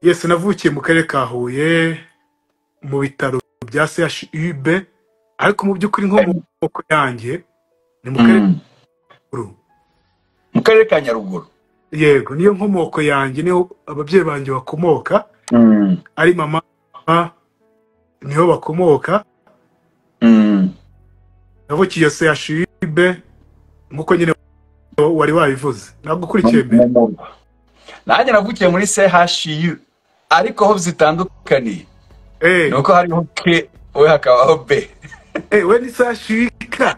Yes, navukiye mu karere ka Huye mu bitaro bya CHUB, ariko mu by'ukuri nkomoko yanjye ni mu karere Mm. k'uru. mu karere ka nyaruguru Yego, niyo nkomoko yanjye, niho ababyeyi banjye bakomoka, Mm. ari mama niho bakomoka. Mm. Navukiye CHUB nk'uko nyine wari wabivuze. Nagukurikiye mbere. mu murwa nanjye navukiye muri CHU ariko ho zitandukaniye Eh, ni uko hariho K we hakabaho B eh, we ni CHUK.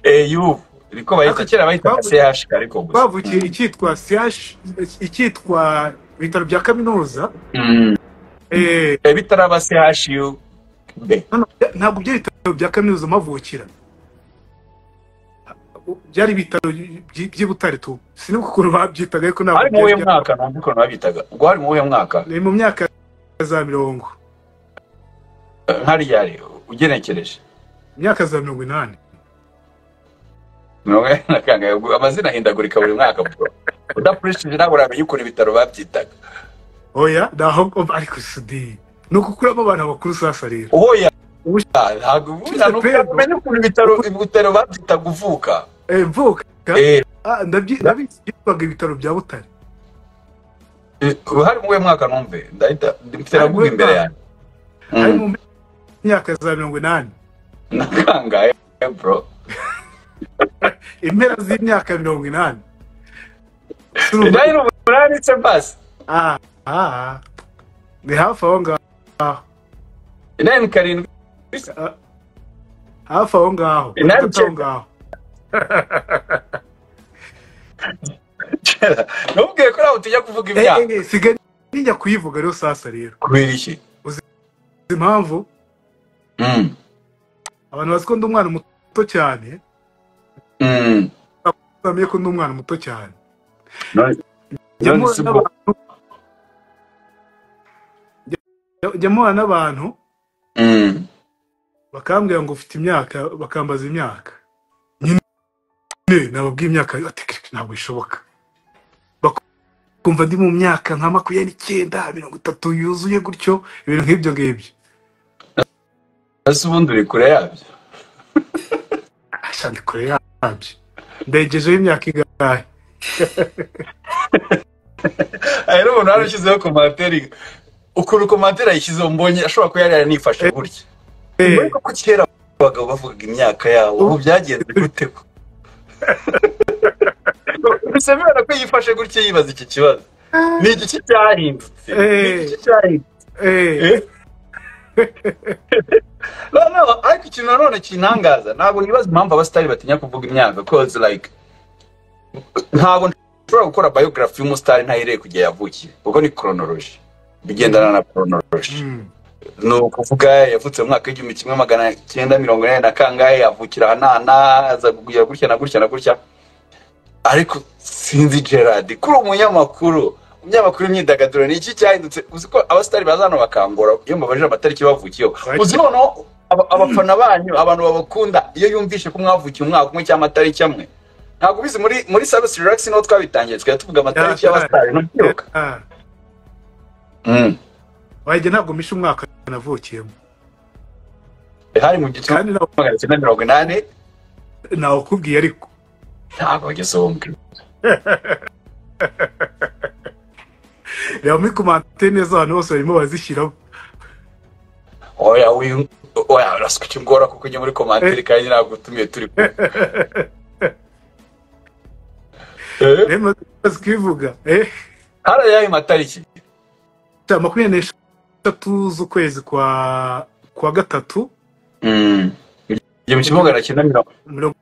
EU niko bayita kera bayitaga Bavukiye CH ariko gusa bavukiye icyitwa siyashi icyitwa ibitaro bya kaminuza Mm. eh, Eh, bitaraba CHU B hano bya- ntabwo byari ibitaro bya kaminuza mavukira byari ibitaro by'i by'i Butare tu sinibuka ukuntu babyitaga ariko ntabwo hari mu byari wuhe bya- mwaka ntabwo ukuntu babitaga ubwo hari mu wuhe mwaka ni mu myaka ya za mirongo Eh, hariya ari ugenekereje imyaka za mirongo inani mirongo ine na kangahe ubwo amazina ahindagurika buri mwaka bro udakurikije ntabwo uramenya ukuntu ibitaro babyitaga oya naho ariko sudi ni ugukuramo abantu bakuru sasa rero oya ubushize ntabwo ubuza ni uko Pedro utamenya ukuntu ibitaro ibitaro babyitaga uvuka eh, mvuka Eh, ah, ndabyi- ndabizi byitwaga ibitaro bya Butare eh, hari mu wuhe mwaka numve ndahita mfite ari navuga muri imbere yanjye ari Mm. mu myaka za mirongo inani na kangahe bro impera z'imyaka mirongo inani Surumva indahiro umunani se basi ah, ah, ni hafi aho ngaho indahiro karindwi ah, hafi aho ngaho gatatu aho indahiro icyenda ngaho nubwiye ko nawe utujya kuvuga Eh, eh, imyaka eh, sigaye ntinya kuyivuga rero sasa rero kubera iki uzi uzi impamvu Mm. abantu bazi ko ndi umwana muto cyane Mm. bamenye ko ndi umwana muto cyane none njya none mpura si bwo n'abantu njya- njya mpura n'abantu Mm. bakambwira ngo ufite imyaka bakambaza imyaka nyine nababwiye imyaka ati ntabwo bishoboka Bak- kumva ndi mu myaka nka makumyabiri n'icyenda mirongo itatu yuzuye gutyo ibintu nk'ibyo ngibyo ese ubundi uri kure yabyo ashaka ndi kure yabyo ndegejeho imyaka ingahe aha rero umuntu yarashyizeho komantere ukuntu komantere yayishyizeho mbonye ashobora kuba yari yaranifashe gutya mbonye Eh, ko kera abagabo bavugaga imyaka yabo ubu ubu- byagenze gute ko bisa bibona ko yifashe gutya yibaza iki kibazo ni igice cyahindutse ni eh, igice cyahindutse eh, Eh? noneho ariko ikintu nanone kintangaza ntabwo nibaza impamvu abasitari batinya kuvuga imyaka kozi like ntabwo nshobora gukora biography y'umusitari ntayireye kujya yavukiye kuko ni chronology bigendana na chronology mm, ni ukuvuga yavutse mu mwaka w'igihumbi kimwe magana cyenda mirongo inani na kangahe avukira ahanana aza kugira gutya na gutya na gutya ariko sinzi gerard kuri umunyamakuru umunyamakuru w'imyidagaduro ni iki cyahindutse uzi ko abasitari baza hano bakangura iyo mbabajije amatariki bavukiyeho uzi bajya- noneho aba- abafana banyu abantu babakunda iyo yumvishe ko mwavukiye umwaka umwe cyangwa amatariki amwe ntabwo ubizi muri muri service relax niho twabitangiye twari tuvuga yaraye, amatariki y'abasitari ntubyibuka yaraye. Mm. wajya ntabwo misha umwaka navukiyemo hari mu giciro kandi nawe magana cyenda mirongo inani nawukubwiye ariko ntabwo bageze aho mbwira reba muri komantene z'abantu bose barimo bazishyiramo oya wi- oya urasuka icyo ngora kuko njye muri Eh, komantiri kandi ntabwo utumiye turi kumwe Eh, rero maze kubivuga eh hari ayahe matariki tariki makumyabiri n'eshatu z'ukwezi kwa kwa gatatu Mm. igihumbi kimwe magana cyenda mirongo mirongo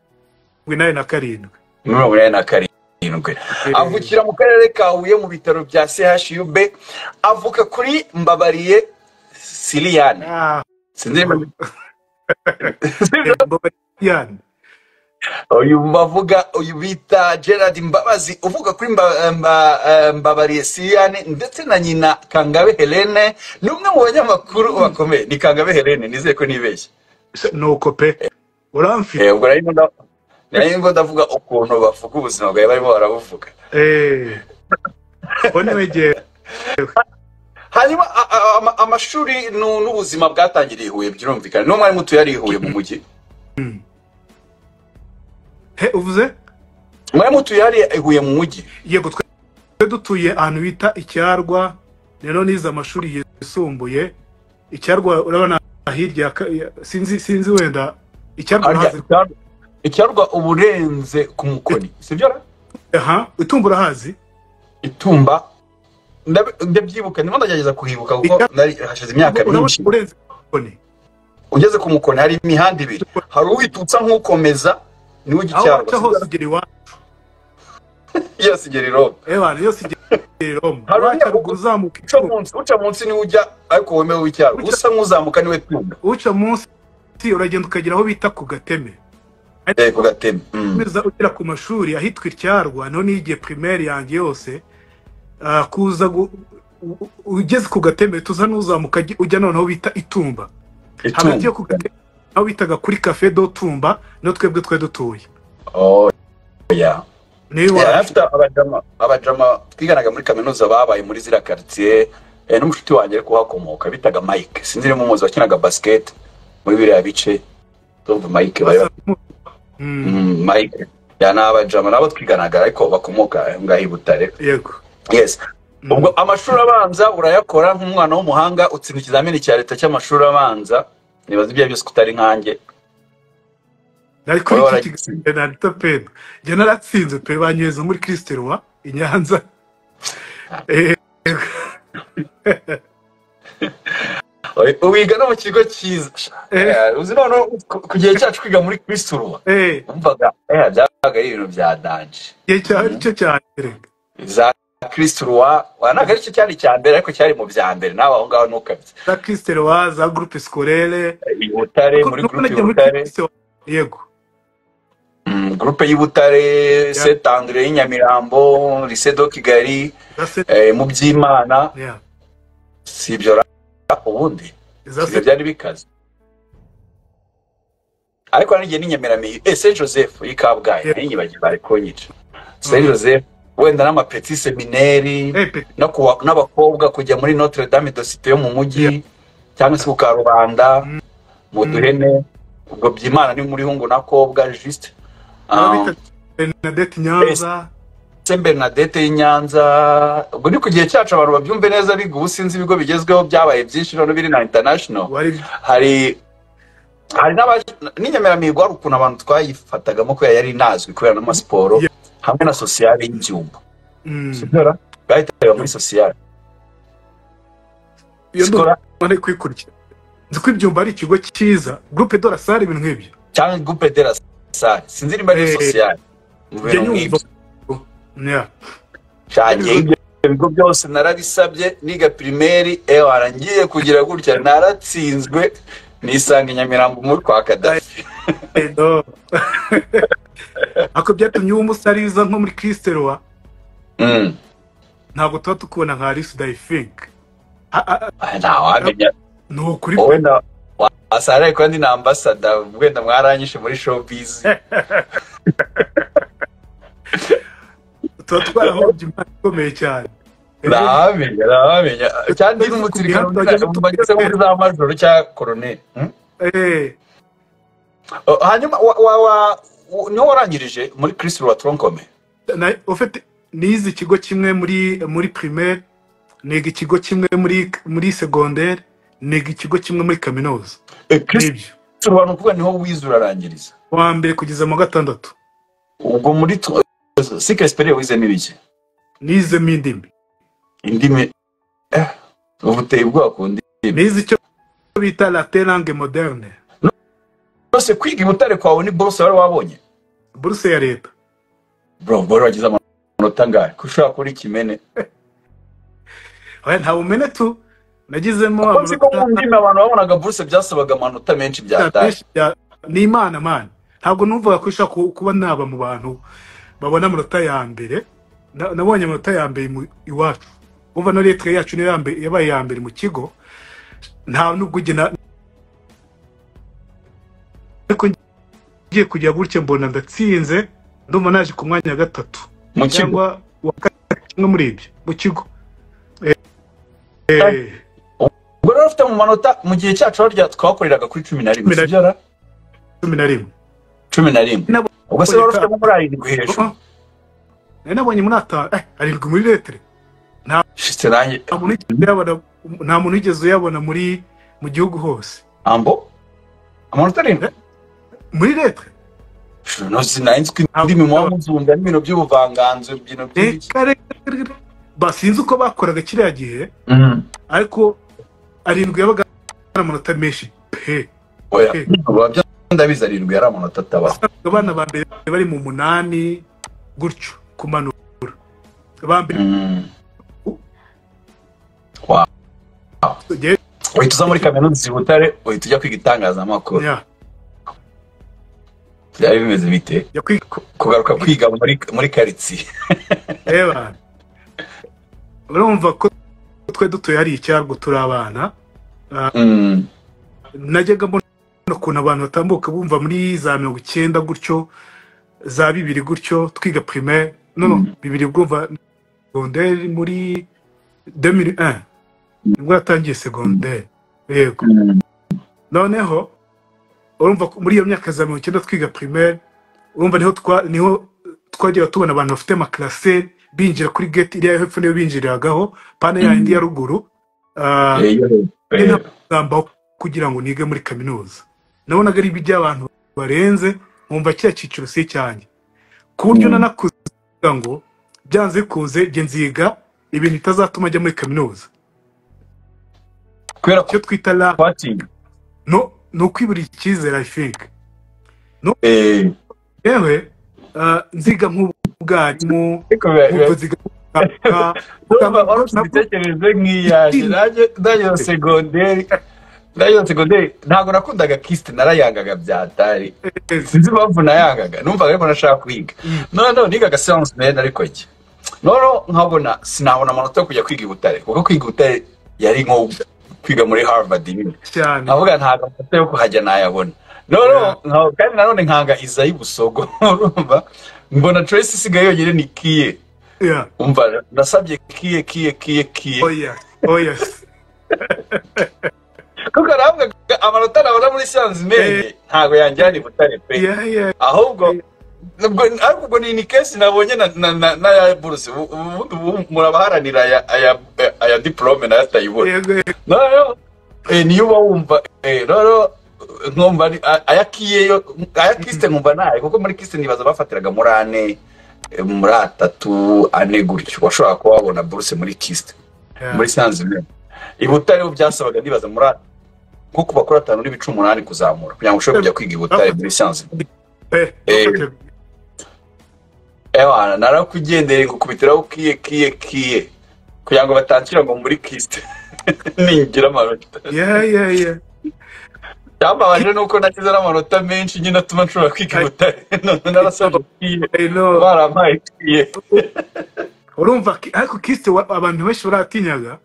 inani na karindwi mirongo inani na karindwi Eh, avukira mu karere ka huye mu bitaro bya chub avuka kuri mbabariye siriyani ah, sinzi niba- eh, Mbabariyani. uyu bavuga uyu bita gerard mbabazi uvuga kuri mba, mba, eh, mbabariye siriyani ndetse na nyina kangabe helene ni umwe mu banyamakuru bakomeye ni kangabe helene nizeye ko nibeshye nuko pe Eh, uramfite ubwo nari nda- nari ngo ndavuga ukuntu bavuga ubuzima bwawe barimo barabuvuga eh, ho niwegere hanyuma a- a- ama- amashuri nu- n'ubuzima bwatangiriye i huye byumvikana niyo mwarimu muto yari i huye mu mujyi he uvuze mwarimu muto yari i huye mu mujyi yego twe twe dutuye ahantu bita icyarwa rero nize amashuri yisumbuye icyarwa urabona hirya ya ka- ya- sinzi sinzi wenda icyarwa Harya urahazi icyarwa- icyarwa uburenze ku mukoni sibyo ra aha itumba urahazi itumba ndabi- ndabyibuka ndimo ndagerageza kuhibuka kuko Icyarwa- nari hashize imyaka urabona myinshi urenze ikoni ugeze ku mukoni hari imihanda ibiri hari uwitutsa nk'ukomeza niwe aho igicyarwa waca hose ugera iwacu yasigera irobe ebana yose igera iromo Hari waca undi- ruguru uzamuka uca icumi, munsi uca munsi niwe ujya ariko wemewe w'icyaro Uca- usa nk'uzamuka niwe tumba uca munsi uragenda ukagera aho bita ku gateme eh ku gateme Mm. ukomeza ugera ku mashuri ahitwa icyarwa noneho igihe primaire yanjye yose ah, kuza gu- u- u- ugeze ku gateme tuza n'uzamuka ujya- ujya noneho bita itumba hagati yo ku Itumba. gateme aho bitaga kuri cafe do tumba no twebwe twe dutuye Oh, yeah. niwe Yeah, wacu afite abajama abajama twiganaga muri kaminuza babaye muri zira quartier eh, n'umushuti wanjye ari kuhakomoka bitaga Mike sinzi niba umuzi wakinaga basket muri biriya bice Ndumva Mike bayo Mm, Mm, Mike ya ni abajama nabo twiganaga ariko bakomoka aho ngaho i Butare yego yes Mm. ubwo amashuri abanza urayakora nk'umwana w'umuhanga utsinda ikizamini cya leta cy'amashuri abanza nibaza ibyo ari byo byose utari nkanjye nari kuri Wahora iki kiganiro na rito pedo njye naratsinze pe banyereza muri kristerwa i nyanza Eh, Oye, wiga no mu kigo cyiza Eh. Eh, uzi noneho ku- ku gihe cyacu kwiga muri kwisuru eh, wumvaga eh, byabaga ari ibintu bya danje igihe cya- nicyo cyane reka za kwisuru ntabwo ari cyo cyari icya mbere ariko cyari mu bya mbere nawe aho ngaho ntukabye za kristerwa za groupe scolaire i butare muri Nuko gurupe nagiye muri y'ubutare Kristo, yego Mm, gurupe y'ubutare st andre y'inyamirambo lycée do kigali za se eh, mu byimana ya si ibyo ra ubundi za ibyo se byari bikaze ariko hari igihe n'inyamirame eh, saint joseph y'i kabgayi Yeah. nayo nyibagirwa ari kunyica saint joseph wenda n'amapeti semineri eh pe no kuwa- n'abakobwa kujya muri notre dame de cité yo mu mujyi cyangwa se ku karubanda Mm. mu duhene ubwo byimana ni muri hungu na kobwa juste aba Um, bita Bernadette Nyanza Saint Bernadette y'i Nyanza ubwo ni ku gihe cyacu abantu babyumve neza biga ubu sinzi ibigo bigezweho byabaye byinshi none biri na international wari hari hari n'aba- n'inyamiramihigo hari ukuntu abantu twayifatagamo kubera yari inazwi kubera n'amasiporo Yeah. hamwe na sosiyale y'igihugu mm, bahitaga muri sosiyale iyo Sikora ndumva kwikurikira nzi ko ibyumba ari ikigo cyiza groupe de la salle ibintu nk'ibyo cyangwa gupe de la sale sinzi niba ari Eh, sosiyale mu njye bintu nyumva nk'ibyo ya cyane Ibyo bigo- ibyo bigo byose narabisabye niga pirimeri ewe warangiye kugira gutya naratsinzwe nisanga i Nyamirambo muri kwa kadafi Edo. ako byatumye uwo umusariza nko muri Kristerwa Mm. ntabwo tuba tukubona nka Alice Dayfink Ah, ntawamenya ni ukuri wowe na wasanga ariko ndi na ambasada wenda mwaranyishe muri showbiz tuba twarahombye imari ikomeye cyane Ndabamenya, ndabamenya. Cyangwa ndi n'umusirikare Ku mihanda umva ageze muri za majoro cyangwa koroneri. Hmm? Eh, Oh, Hanyuma wa, wa, wa, niwe warangirije muri Kristo wa Troncome. na ofete nize ikigo kimwe muri muri primaire niga ikigo kimwe muri muri secondaire niga ikigo kimwe muri kaminuza Kristo nibyo wa ni ukuvuga niho wize urarangiriza. wa mbere kugeza mu wa gatandatu Ubwo muri tro- Sikre Espere wizemo ibiki? nizemo indimi Indimi eh, ubu uteye ubwoba ku ndimi. nize icyo bita la langue moderne Rwose kwiga i Butare kwawe ni bourse wari wabonye? buruse ya leta Bro, bro wagize amanota angahe? Ko ushobora kuba uri kimene. oya nta bumene tu nagizemo Kuko nzi ko mu ndimi abantu babonaga bourse byasabaga amanota menshi byatashye. menshi bya- ni imana mani ntabwo numvaga ko ushobora ku- kuba naba mu bantu babona amanota ya mbere Na- nabonye amanota ya mbere mu- iwacu uva na leta yacu niyo ya mbere- yabaye iya mbere mu kigo nta nubwo ugena ariko ngiye kujya gutya mbona ndatsinze ndumva naje ku mwanya wa gatatu Mu kigo. cyangwa wa kane kimwe muri ibyo mu kigo Eh, Eh, ubwo rero ufite mu manota mu gihe cyacu harya twakoreraga kuri cumi na rimwe Cumi na- sibyo ra cumi na rimwe cumi na rimwe Nabo- ubwo se wari ufitemo muri arindwi hejuru Oh, oh. nari nabonye muri atanu eh, arindwi muri letire shitse nanjye nta muntu wigeze uyabona nta muntu wigeze uyabona muri mu gihugu hose ambo amanota arindwi muri letire no sinanzwi indimi muba muzumva n'ibintu by'ubuvanganzo ibintu by'ibiki reka reka reka basinze uko bakoraga kiriya gihe Mm. ariko arindwi yabaga ari amanota menshi pe oya Eh. biba byo- ndabizi arindwi yari amanota atabaho wasangaga abana ba mbere bari mu munani gutyo kumanura ba mbere Mm. tugiye uhita uza muri kaminuza i butare uhita ujya kwiga itangazamakuru ya- byari bimeze bite ya kwiga Ku- kugaruka kwiga muri muri karitsiye reba urumva ko twe dutuye hari icyago turi abana Mm. najyaga mbona ukuntu abantu batambuka bumva muri za mirongo icyenda gutyo za bibiri gutyo twiga primaire no no Mm. bibiri bwumva segonderi muri 2001 nibwo yatangiye segonderi yego Mm. noneho urumva ko muri iyo myaka za mirongo icyenda twiga primaire urumva niho twa- niho twajyaga tubona abantu bafite amakarase binjira kuri gate iriya hepfo niyo binjiriragaho pane yayindi ya ruguru ah, Eh, yo- eh, nta kugambaho kugira ngo nige muri kaminuza nabonaga ari iby'abantu barenze nkumva kiriya cyiciro si icyanjye ku buryo Mm. nanakuze kugira ngo byanze bikunze jye nziga ibintu bitazatuma ajya muri kaminuza kubera ko icyo twita ra twatinya no ni ukwiburira icyizere i think Eh, yewe ah, nziga nk'ubwarimu ariko biba- biba- nk'ubwo ziga nk'ubuganga, Urumva warufite imitekerereze nk'iyanjye nanjye nanjye ya segonderi nanjye ya segonderi ntabwo nakundaga kisite narayangaga byatari eh, sinzi impamvu nayangaga numvaga ariko nashaka kwiga Mm. noneho nigaga siyanse meni ariko iki noneho nkabona sinabona amanota yo kujya kwiga i butare kuko kwiga i butare yari nko kwiga muri harvard nyine cyane nkavuga ntabwo amanota yo kuhajya nayabona noneho nka- kandi nanone nkanga iza y'ubusogo urumva mbona trace isigaye yonyine ni kiye Yeah. umva nasabye kiye kiye kiye kiye oh yes oh yes kuko nabwo amanota nabona muri siyansi menge ntabwo yanjyana i butare pe yeah yeah ahubwo ubwo- ariko ubwo ni ni kesi nabonye na- na- na- n'aya buruse ubu- ubundi ubu murabaharanira aya- aya aya diporome nayo atayibona yego yego. noneho eh, niyo uba wumva eh, noneho nkumva ni- a- aya kiye yo aya kisite nkumva nayo kuko muri kisite nibaza bafatiraga muri ane eh, muri atatu ane gutyo washobora kuba wabona buruse muri kisite Yeah. muri siyansi mbe i butare bo byasabaga ndibaza muri nko ku bakora atanu n'ibice umunani kuzamura kugira ngo ushobore kujya kwiga i butare muri siyansi mbe Eh, Eh. okay. ewana narakugendere ngukubitiraho kiye kiye kiye kugira ngo batangira ngo muri kisite ningira amanota yeah yeah yeah byambabaje nuko nagize n'amanota menshi nyine atuma nshobora kwiga i butare none narasabye kiye I know. barampaye kiye urumva ki- ariko kisite wa- abantu benshi baratinyaga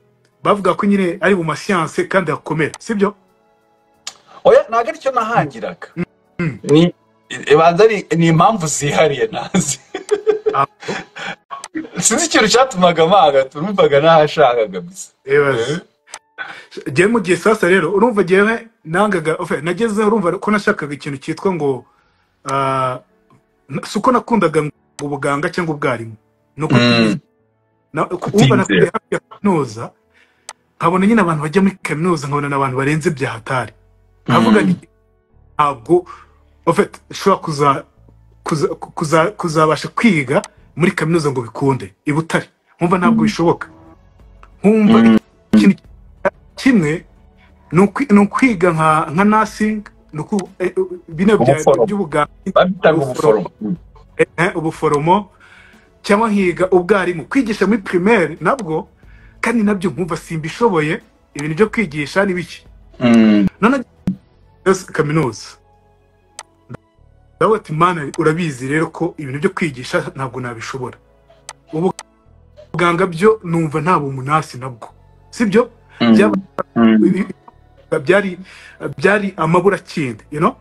bavuga ko nyine ari mu masiyanse kandi hakomera sibyo oya ntabwo aricyo nahangiraga Mm. ni ibanza ari- ni impamvu zihariye nazi Ah. sinzi ikintu cyatumaga mpaga turumvaga ntahashakaga gusa Yes. Jewe mu gihe sasa rero urumva jyewe nangaga ofe nageze urumva ko nashakaga ikintu cyitwa ngo ah, na- si uko nakundaga ngo ubuganga cyangwa ubwarimu ni uko Mm. na- ku- urumva Utinze. nakuye hafi ya kaminuza nkabona nyine abantu bajya muri kaminuza nkabona n'abantu barenze bya hatari nkavuga Mm. nti ntabwo ofete ushobora kuza- kuza- kuza- kuzabasha kwiga muri kaminuza ngo bikunde i butare nkumva ntabwo bishoboka nkumva ikintu kimwe ni ukwi- ni ukwiga nka nka nasingi ni uku- eh, bino bya- Ubuforomo. by'ubuganga babitaga ubuforomo Mm. eh, ubuforomo cyangwa nkiga ubwarimu kwigisha muri primaire nabwo kandi nabyo nkumva simbishoboye ibintu byo kwigisha ni biki Mm. none yose kaminuza ndavuga ati mana urabizi rero ko ibintu byo kwigisha ntabwo nabishobora ubu buganga byo numva nta bumunasi nabwo sibyo Byaba- byari byari amaburakindi you know?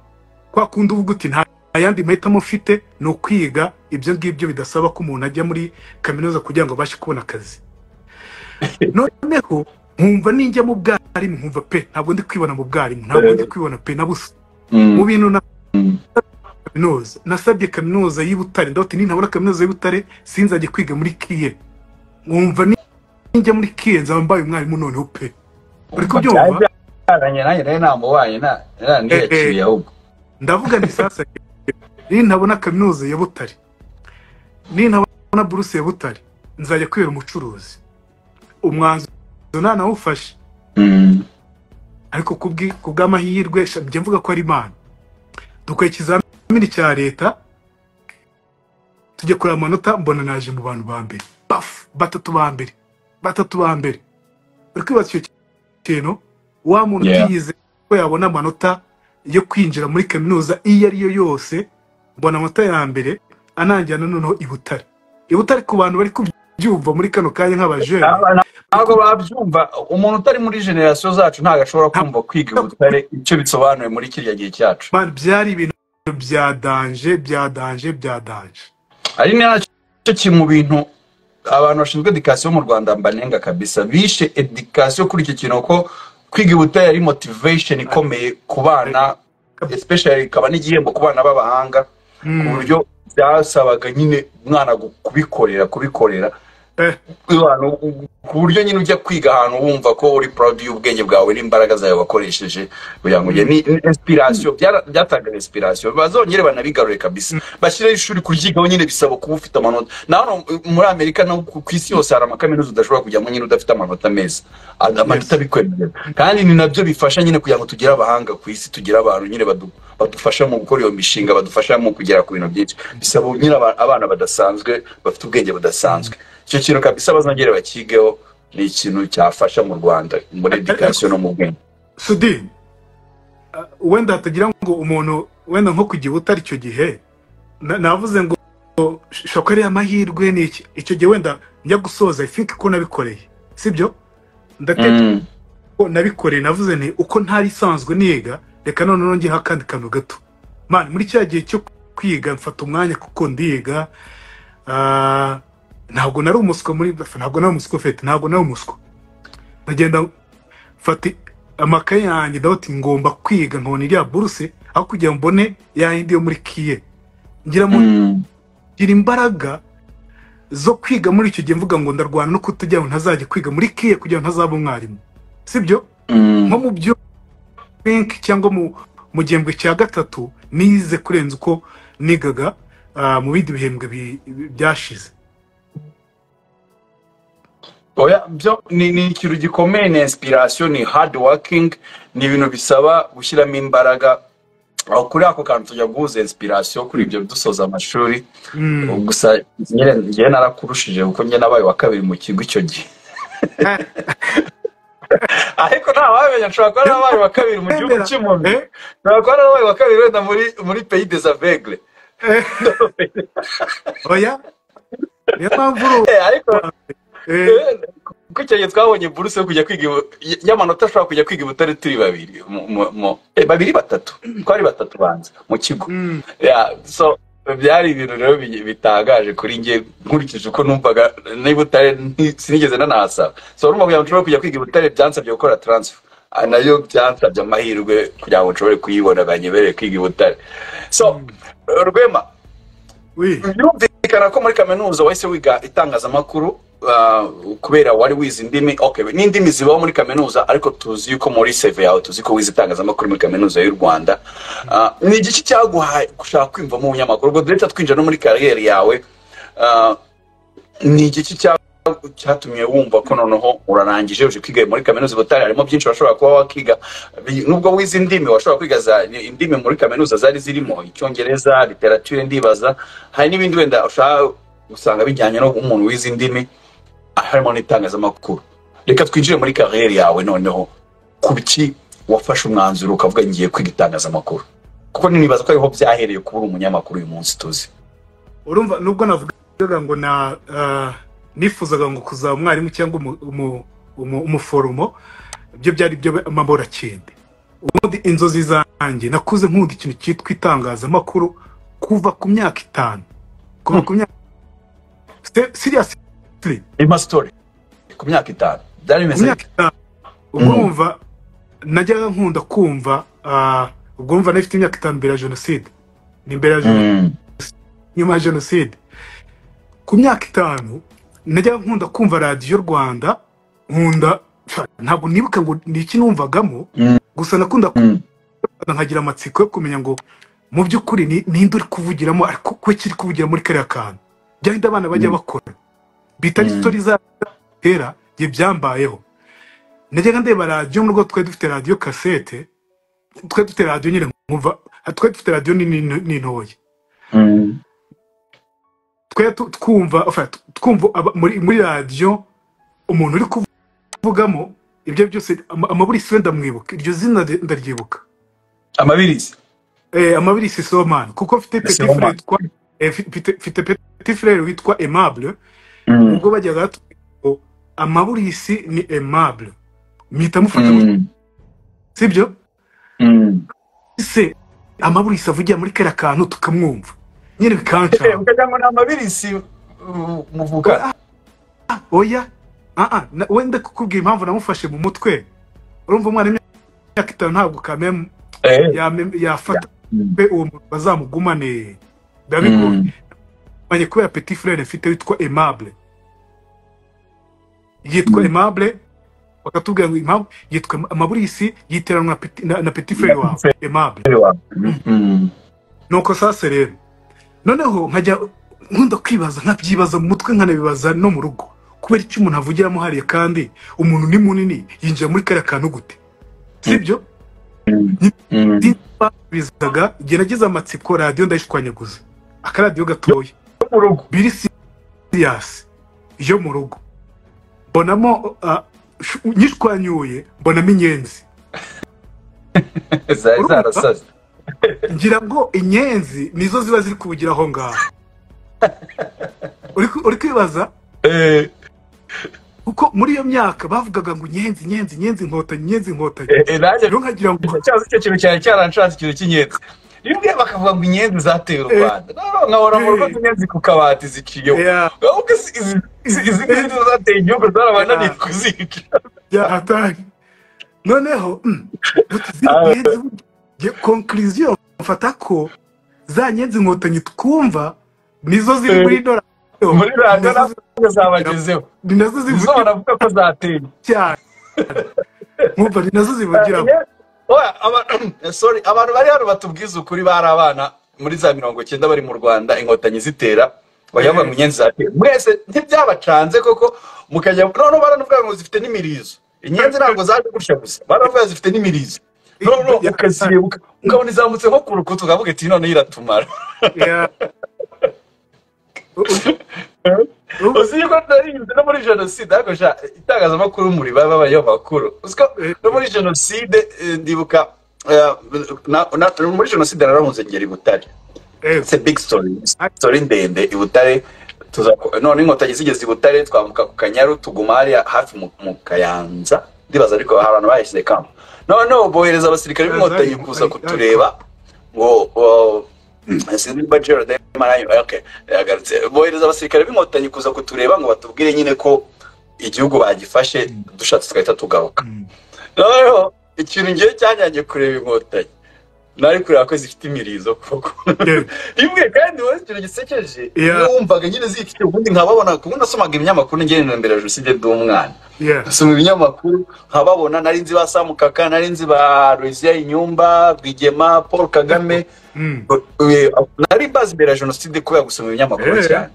kwa kundi uvuga uti nta yandi mahitamo ufite ni ukwiga ibyo ngibyo bidasaba ko umuntu ajya muri kaminuza kugira ngo abashe kubona akazi noneho nkumva ninjya mu bwarimu nkumva pe ntabwo ndi kwibona mu bwarimu ntabwo ndi kwibona pe na busa Mm, mu bintu na mm. kaminuza nasabye kaminuza y'i Butare ndabona nintabona kaminuza y'i Butare sinzajya kwiga muri kiye nkumva ni- ninjya muri kiye nzaba mbaye umwarimu noneho pe uri kubyumva Nanjye nanjye nayo namubanye na ntiyaciye ahubwo ndavuga ni sasa nintabona kaminuza ya butare nintabona buruse ya butare nzajya kwibera umucuruzi umwanzuro nanawufashe Mm, ariko kubwi- ku bw'amahirwe sha- njya mvuga ko ari imana dukora ikizamini cya leta tujya kureba amanota mbona naje mu bantu ba mbere bafu batatu ba mbere batatu ba mbere uri kwibaza icyo kintu wa muntu Yeah. utiyize ko yabona amanota yo kwinjira muri kaminuza iyo ari yo yose mbona amanota ya mbere anangirana noneho i butare i butare ku bantu bari kubyumva muri kano kanya nk'abajene Aba- ntabwo babyumva umuntu utari muri generasiyo zacu ntabwo ashobora kumva kwiga ubutare icyo bisobanuye muri kiriya gihe cyacu Man, byari ibintu bya danje bya danje bya danje ari nacyo kiri mu bintu abantu bashinzwe edikasiyo mu rwanda mbanenga kabisa bishe edikasiyo kuri icyo kintu ko kwiga ubutare ari motivation ikomeye ku bana especially ikaba n'igihembo ku bana b'abahanga ku Mm. buryo byasabaga nyine umwana gu- kubikorera kubikorera Eh, abantu ku buryo nyine ujya kwiga ahantu wumva ko uri proud y'ubwenge bwawe n'imbaraga zawe wakoresheje kugira ngo ugere ni ni inspiration byara- byatangaga inspiration bazongere banabigarure kabisa bashyireho ishuri kuryigaho nyine bisaba kuba ufite amanota na hano uh, muri amerika no ku ku isi yose hari amakaminuza udashobora kujyamo nyine udafite amanota meza Ad- amanota bikwemerera kandi ni nabyo bifasha nyine kugira ngo tugire abahanga ku isi tugire abantu nyine badu- badufasha mu gukora iyo mishinga badufasha mu kugera ku bintu byinshi bisaba nyine aba- abana badasanzwe bafite ubwenge budasanzwe icyo kintu kabisa bazongere bakigeho ni ikintu cyafasha mu rwanda muri edikasiyo no mu bwenge sudini ah, wenda hatagira ngo umuntu wenda nko ku gihe utari icyo gihe na- navuze ngo shokore y'amahirwe ni iki icyo gihe wenda njya gusoza i think ko nabikoreye sibyo ndatekereza Mm. ko nabikoreye navuze nti uko ntari isanzwe niga reka noneho ngeho akandi kantu gato man muri cya gihe cyo kwiga mfata umwanya kuko ndiga ah, ntabwo nari umuswa muri ntabwo nari umuswa fete ntabwo nari umuswa ndagenda mfata amakaye yanjye ndabati ngomba kwiga nkabona iriya buruse aho kugira ngo mbone yayindi yo muri kiye ngira mu Mm. ngira imbaraga zo kwiga muri icyo gihe mvuga ngo ndarwana no kutajya ngo ntazajya kwiga muri kiye kugira ngo ntazaba umwarimu sibyo Mm. nko mu byo benki cyangwa mu mu gihembwe cya gatatu nize kurenza uko nigaga ah, mu bindi bihembwe bi- bi- byashize oya byo ni, ni ikintu gikomeye ni inspiration ni hard working ni ibintu bisaba gushyiramo imbaraga aho kuri ako kantu tujya guhuza inspiration kuri ibyo dusoza amashuri Mm. gusa nyine njyewe narakurushije kuko njye nabaye wa kabiri mu kigo icyo gihe ariko nta wamenya nshobora kuba narabaye wa kabiri mu gihugu cy'umuntu Eh, nshobora kuba narabaye wa kabiri wenda muri muri pays des aveugles eh, oya niyo mpamvu uru- Eh, ariko eh, kuko icyo gihe twabonye buruse yo kujya kwiga ibu- y- y'amanota ashobora kujya kwiga i butare turi babiri mu- mu- mu- eh, babiri batatu twari batatu banza mu kigo mm, Yeah, so byari ibintu rero bi- bitangaje kuri njye nkurikije uko numvaga n'i butare nti- sinigeze nanahasaba so urumva kugira ngo nshobore kujya kwiga i butare byansabye gukora transfer Ah, nayo byansabye amahirwe kugira ngo nshobore kuyibona banyebereye kwiga i butare so rwema wi, birumvikana ko muri kaminuza wahise wiga itangazamakuru ah, kubera wari wize indimi okay n'indimi zibaho muri kaminuza ariko tuzi yuko muri seve yawe tuzi ko wize itangazamakuru muri kaminuza y'u rwanda Ah, ni igiki cyaguhaye gushaka kwiyumvamo ubunyamakuru ubwo duhita twinjira no muri kariyeri yawe Ah, ni igiki cya- cyatumye wumva ko noneho urarangije uje kwiga muri kaminuza i butare harimo byinshi washobora kuba wakiga Bi- nubwo wize indimi washobora kwiga za indimi muri kaminuza zari zirimo icyongereza literature ndibaza hari n'ibindi wenda ushaka usanga bijyanye no kuba umuntu wize indimi harimo n'itangazamakuru reka twinjire muri kariyeri yawe noneho ku biki wafashe umwanzuro ukavuga ngiye kwiga itangazamakuru kuko nibaza ko ariho byahereye kuba uri umunyamakuru uyu munsi tuzi urumva nubwo navugaga ngo na ah, nifuzaga ngo kuzaba umwarimu cyangwa umu- umu- umu- umuforomo ibyo byari byo maborakindi ubundi inzozi zanjye nakuze nkunda ikintu cyitwa itangazamakuru kuva ku myaka itanu kuva ku myaka siriyasi imasitori ku myaka itanu byari ku bimeze myaka itanu ubwo Mm. wumva najyaga nkunda kumva ah, ubwo wumva nafite imyaka itanu mbere ya jenoside ni mbere ya jenoside Mm. nyuma ya jenoside ku myaka itanu najya nkunda kumva radiyo rwanda nkunda pfa, ntabwo nibuka ngo ni iki numvagamo Mm. gusa nakunda Mm. kumva nkagira amatsiko yo kumenya ngo mu by'ukuri ni- ninde uri kuvugiramo ariko ko kiri kuvugira muri kariya kantu byahita abana bajya Mm. bakora bitari Mm. sitori za kera njye byambayeho najyaga ndeba radiyo mu rugo twari dufite radiyo kasete twari dufite radiyo nyine nkumva twari dufite radiyo nini n'intoya Mm. twe tu- twumva enfin, tu- twumva aba- muri muri radiyo umuntu uri kuvugamo ibyo byose ama- amabulisi we ndamwibuka iryo zina nda- ndaryibuka amabirizi Eh, amabulisi somani kuko mfite Ese petit Omar. frere witwa eh, fi- mfite- mfite petit frere witwa aimable Mm. ubwo bajyaga batubwira ngo amabulisi ni aimable mpita mufata gutya, Mm. sibyo Mm. se amabulisi avugira muri kariya kantu tukamwumva nyine Eh, bikanshanga ukagira ngo ni amabirizi uh, muvugana oya aha wenda kukubwira impamvu namufashe mu mutwe urumva umwana w'imyaka itanu ntabwo kamem Eh. yame- yafata Mm. pe uwo muntu bazamugumane biba bigoye Mm. manye kubera petit frere mfite witwa aimable yitwa Mm. aimable bakatubwira ngo impamvu yitwa amaburisi yiteranwa na Petit- na na petit frere wawe aimable Mm. nuko sase rero noneho nkajya nkunda kwibaza nkabyibaza mu mutwe nkanabibaza no mu rugo kubera icyo umuntu avugiramo hariya kandi umuntu ni munini yinjira muri kariya kantu gute sibyo Mm. Mm. bizaga igihe nagize amatsiko radiyo ndayishwanyaguza akaradiyo gatoya Yo mu rugo biri siriyasi yo mu rugo mbonamo ah, sh- nyishwanyuye mbonamo inyenzi zari zarasaze ngira ngo inyenzi nizo ziba ziri kubugira aho ngaho Uri ku- uri kwibaza Eh, kuko muri iyo myaka bavugaga ngo nyenzi nyenzi nyenzi inkotanyi nyenzi inkotanyi eh, eh, nanjye rero nkagira ngo cyaza icyo kintu cyari cyaranshatse ikintu cy'inyenzi rimwe bakavuga ngo inyenzi zateye u Eh. rwanda Noneho nkahora mu rugo Eh. inyenzi ku kabati ziciyeho "Oya, ahubwo izi izi- izi- izi ngizi nizo zateye igihugu zarabananiye Yeah. kuzica byahatari noneho mm, uti ziriya Ah. nyenzi burya konkiriziyo mfata ko za nyenzi inkotanyi twumva nizo Eh, ziri muri dora muri radiyo Nizo zi- ntabwo zabagezeho ni nazo nizo zivugira baravuga ko zateye cyane nkumva ni nazo zivugiramo Eh, oya, aba- sorry, abantu bari hano batubwiza ukuri bari abana muri za mirongo cyenda bari mu rwanda inkotanyi zitera bajya bavuga ngo Eh. inyenzi zatera mwese ntibyabacanze koko mukajya noneho baravuga ngo zifite n'imirizo inyenzi ntabwo zaje gutya gusa baravuga zifite n'imirizo noneho Ya- ukazibuka ukabona izamutse nko ku rukuta ukavuga ati noneho iratumara ya- u- u- u- uzi yuko naririnze no muri jenoside ariko sha itangazamakuru muri baba bariyo makuru uziko eh, no muri jenoside eh, ndibuka eh, na- na- muri jenoside narahunze ngera i butare eh, it's a big story story ndende i butare tuza none inkotanyi zigeze i butare twambuka ku kanyaru tuguma hariya hafi mu, mu kayanza ndibaza ariko hari abantu bahashyize kamba noneho bohereza abasirikare b'inkotanyi kuza kutureba ngo oh, sinimba Gerald Marayo okay yagarutse bohereza abasirikare b'inkotanyi kuza kutureba ngo batubwire nyine ko igihugu bagifashe dushatse tugahita tugaruka mm, noneho ikintu ngiye cyanyange kureba inkotanyi nari kureba ko zifite imirizo koko eh, rimwe kandi wowe ikintu gisekeje Yeah. wumvaga nyine zifite ubundi nkababona kuko nasomaga ibinyamakuru ngene na mbere ya jenoside ndi umwana yeah, nasoma ibinyamakuru nkababona nari nzi ba samukaka nari nzi ba Louisia Inyumba Rwigema Paul Kagame mm, Eh, nari bazi mbere ya jenoside kubera gusoma ibinyamakuru Eh. cyane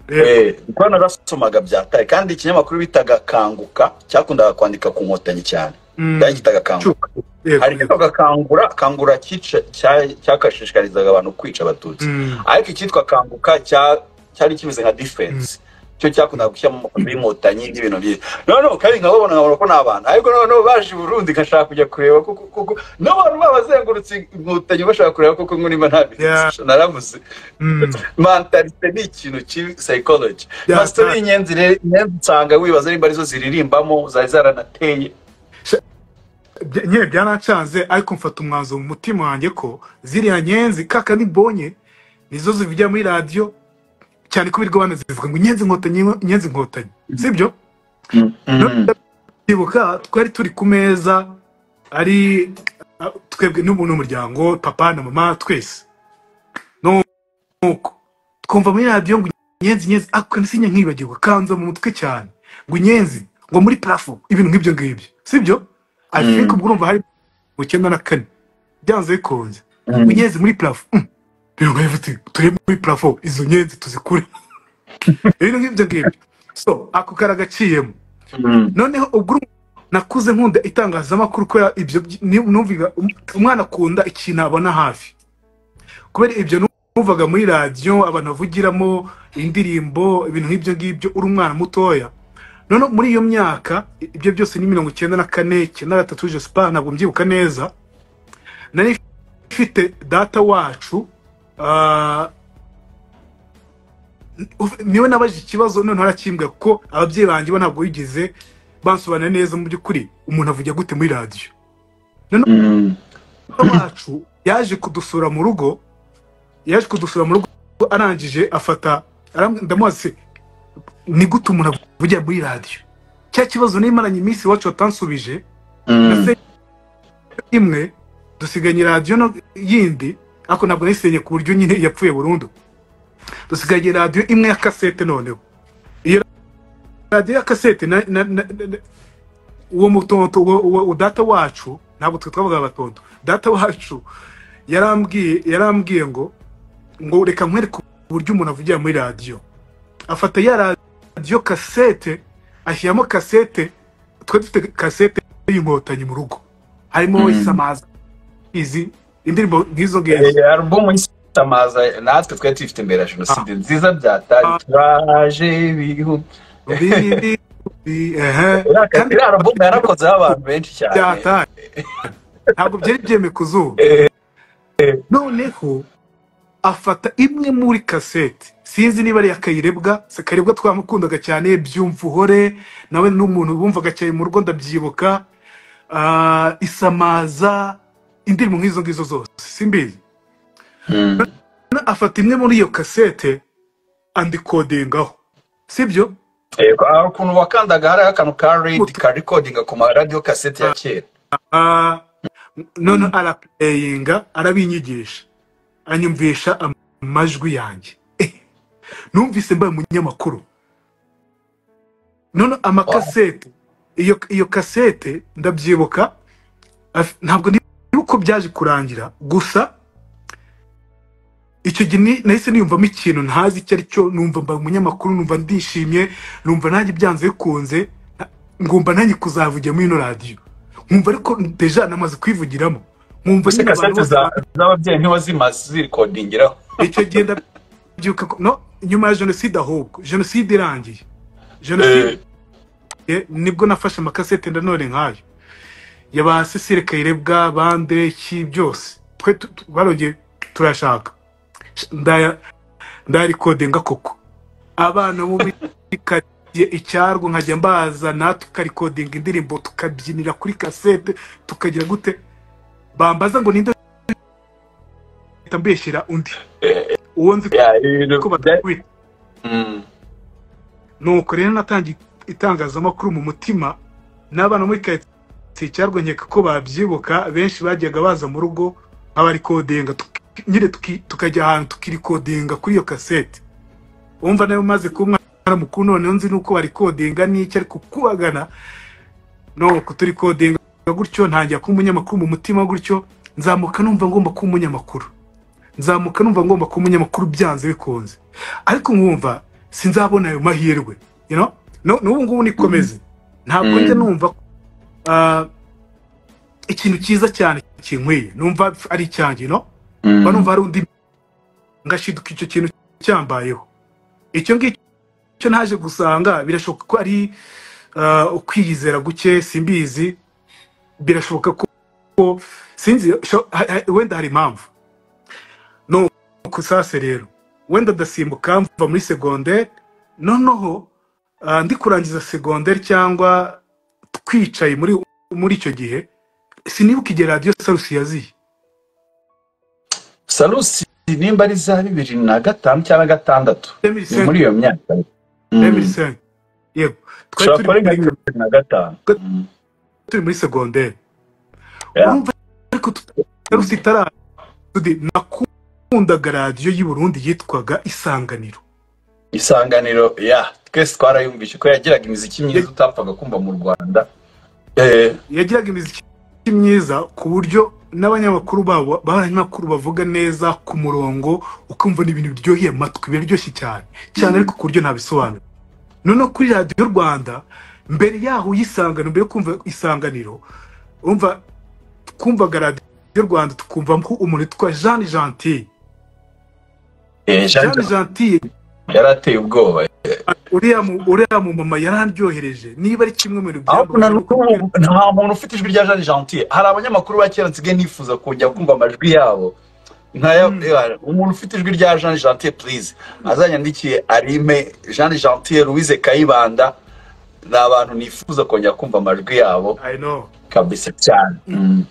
eh, Eh, kuko narasomaga byataye kandi ikinyamakuru bitaga kanguka cyakundaga kwandika ku nkotanyi cyane mm, cyagitaga kanguka eh, hari kitwaga kangura kangura cyica- cya- cyakashishikarizaga abantu kwica abatutsi mm, ariko icyitwa kanguka cya- cyari kimeze nka defense cyo cyakundaga gushyira mu makombe y'inkotanyi n'ibintu byiza noneho kandi nkababona nkabona ko ni abantu ariko noneho baje i burundi ngashaka kujya kureba kuko kuko n'abantu babazengurutse inkotanyi bashaka kureba kuko nk'urimo nta Yeah. bihe naravuze mm, mentalite ni ikintu kibi psychology Yeah, master yeah. y'inyenzi rero inyenzi nsanga wibaza nimba arizo ziririmbamo zari zaranateye bya- nyine byaracanze ariko mfata umwanzuro mu mutima wanjye ko ziriya nyenzi kaka nibonye nizo zivugira muri radiyo cyane ko birirwa banazivuga ngo inyenzi inkotanyi inyenzi inkotanyi sibyo Mm. ndibuka twari turi ku meza ari ah, twebwe n'ubu n'umuryango papa na mama twese nuko twumva muri radiyo ngo inyenzi inyenzi ako kanisinya nkibagirwa kanza mu mutwe cyane ngo inyenzi ngo muri parafo ibintu nk'ibyo ngibyo sibyo i think Mm, ubwo urumva hari mu cyenda na kane byanze bikunze ngo mm. inyenzi muri parafo Mm. rero ngaho uti turebe muri parafo izo nyenzi tuzikure ibintu nk'ibyo ngibyo so ako karagaciyemo Mm, noneho ubwo uru- nakuze nkunda itangazamakuru kubera ibyo byi- ni- numviga um- umwana akunda ikintu abona hafi kubera ibyo numvaga muri radiyo abantu bavugiramo indirimbo ibintu nk'ibyo ngibyo uri umwana mutoya noneho muri iyo myaka ibyo byose ni mirongo icyenda na kane icyenda na gatatu josipa ntabwo mbyibuka neza nari mfite data wacu ah, uf- niwe nabajije ikibazo noneho arakimbwira kuko ababyeyi banjye bo ntabwo bigize bansobanura neza mu by'ukuri umuntu avugira gute muri radiyo noneho mm, data wacu yaje kudusura mu rugo yaje kudusura mu rugo arangije afata arambwira- ndamubaza se ni gute umuntu avugira muri radiyo cya kibazo nimaranye iminsi iwacu batansubije na mm, se imwe dusiganye radiyo no- yindi ariko ntabwo nayisenye ku buryo nyine yapfuye burundu dusiganye radiyo imwe ya kasete noneho iyo radiyo ya kasete na- na- na- na- uwo mutonto uwo uwo- uwo data wacu ntabwo twe twavuga abatonto data wacu yarambwiye yarambwiye ngo ngo reka nkwereke uburyo umuntu avugira muri radiyo afata ya radiyo kasete ashyiramo kasete twari dufite kasete y'inkotanyi mu rugo harimo mm. isamaza izi indirimbo nk'izo ngizo Eh, alubumu y'isamaza natwe twari tuyifite imbere ya Ah, jenoside nziza byatari ah, turaje ibihu bibi bi- ehe iriya ka- kandi iriya alubumu yarakozeho abantu benshi cyane byataye ntabwo byari byemeye ku zuba Eh, noneho afata imwe muri kasete sinzi niba ari iya kayirebwa se kayirebwa twamukundaga cyane byumva uhore nawe n'umuntu bumvaga cyane mu rugo ndabyibuka Ah, isamaza indirimbo nk'izo ngizo zose simbizi mm, Na- afata imwe muri iyo kasete andikodingaho sibyo eh, hari ukuntu wakandaga hariho akantu ka redi Mutu- ka rikodinga ku maradiyo kasete ya kera Ah, none Mm. arapureyinga arabinyigisha anyumvisha am- amajwi yanjye Eh, numvise mbaye umunyamakuru none Wow. amakasete iyo iyo kasete ndabyibuka af- ntabwo ndibuka uko byaje kurangira gusa icyo gihe ni- nahise niyumvamo ikintu ntazi icyo ari cyo numva mbaye umunyamakuru numva ndishimye numva nanjye byanze bikunze na- ngomba nanjye kuzavugira muri ino radiyo nkumva ariko deja namaze kwivugiramo nkumva mbese nyine abantu kasete bose za- ba- z'ababyeyi ntiwazimaze zirikodingiraho icyo gihe ndabyuka ko- no nyuma ya jenoside ahubwo jenoside irangiye jenoside Eh, nibwo nafashe amakasete ndanone nkayo ya ba Cecile Kayirebwa bande ki byose twe tu- tu- barongeye turashaka ndaya ndarikodinga koko abana bo muri karitsiye icyarwa nkajya mbazana tukarikodinga indirimbo tukabyinira kuri kasete tukagira gute bambaza ngo ninde uhita mbeshyira undi eh, uwo nzi yeah, ibintu ko bya- batakwita Mm, nuko rero natangiye itangazamakuru mu mutima n'abana muri karitsiye icyarwa nkeka ko babyibuka benshi bajyaga baza mu rugo nk'abarikodinga tuki- nyine tuki- tukajya ahantu tukirikodinga kuri iyo kasete wumva nawe umaze kuba umwana mukuru noneho nzi nuko barikodinga n'icyo ariko kubagana nuko turi kodinga gutyo ntangira kuba umunyamakuru mu mutima gutyo nzamuka numva ngomba kuba umunyamakuru nzamuka numva ngomba kuba umunyamakuru byanze bikunze ariko nkumva sinzabona ayo mahirwe you know? No- n'ubu ngubu nikomeze ntabwo njya mm, numva ah, ikintu cyiza cyane kinkwiye numva ari icyanjye no mba mm, numva hari undi ngashiduka icyo kintu cyambayeho icyo ngicyo icyo naje gusanga birashoboka ko ari ah, ukwiyizera guke simbizi birashoboka ko sinzi sho- ha- ha- wenda hari impamvu nuko sase rero wenda ndasimbuka mva muri segonderi noneho ah, ndi kurangiza segonderi cyangwa twicaye muri muri icyo gihe sinibuka igihe radiyo sarusi yaziye salusi nimba ari za bibiri na gatanu cyangwa gatandatu ni 2005 muri iyo myaka Mm, 2005 yego twari ushobora turi kuba ari nka muri bibiri na gatanu Mm. turi muri segonderi Yeah. urumva ariko tutari ufite itara Tudi, nakundaga radiyo y'i burundi yitwaga isanganiro isanganiro ya twese twarayumvishe ko yagiraga imiziki myiza utapfaga kumva mu rwanda Eh, yagiraga imiziki myiza ku buryo n'abanyamakuru babo b'abanyamakuru bavuga neza ku murongo ukumva ni ibintu biryoheye amatwi biraryoshye cyane cyane ariko ku buryo ntabisobanura noneho kuri radiyo y'u rwanda mbere yaho uyisangana mbere yo kumva isanganiro urumva twumvaga radiyo y'u rwanda tukumva ko umuntu witwa jean gentil eh, jean Jean gentil yari ateye ubwoba uriya mu- uriya mu mama yarandyohereje niba ari kimwe mu bintu ahubwo na byambayeho- n'ubu nta muntu ufite ijwi rya Jean Gentil hari abanyamakuru ba kera nsigaye nifuza kujya kumva amajwi yabo nkaya Mm. eh, umuntu ufite ijwi rya Jean Gentil please azanyandikiye arime Jean Gentil Louise Kayibanda ni abantu nifuza kongera kumva amajwi yabo I know. kabisa cyane Mm.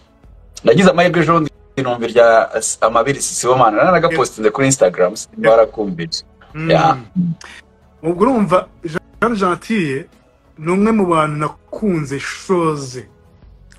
nagize amahirwe ejo bundi numva irya S- amabiri sisibomana naranagapostinze kuri Instagram simba warakumvise Mm. Yeah. ubwo urumva jean gentille ni umwe mu bantu nakunze shoze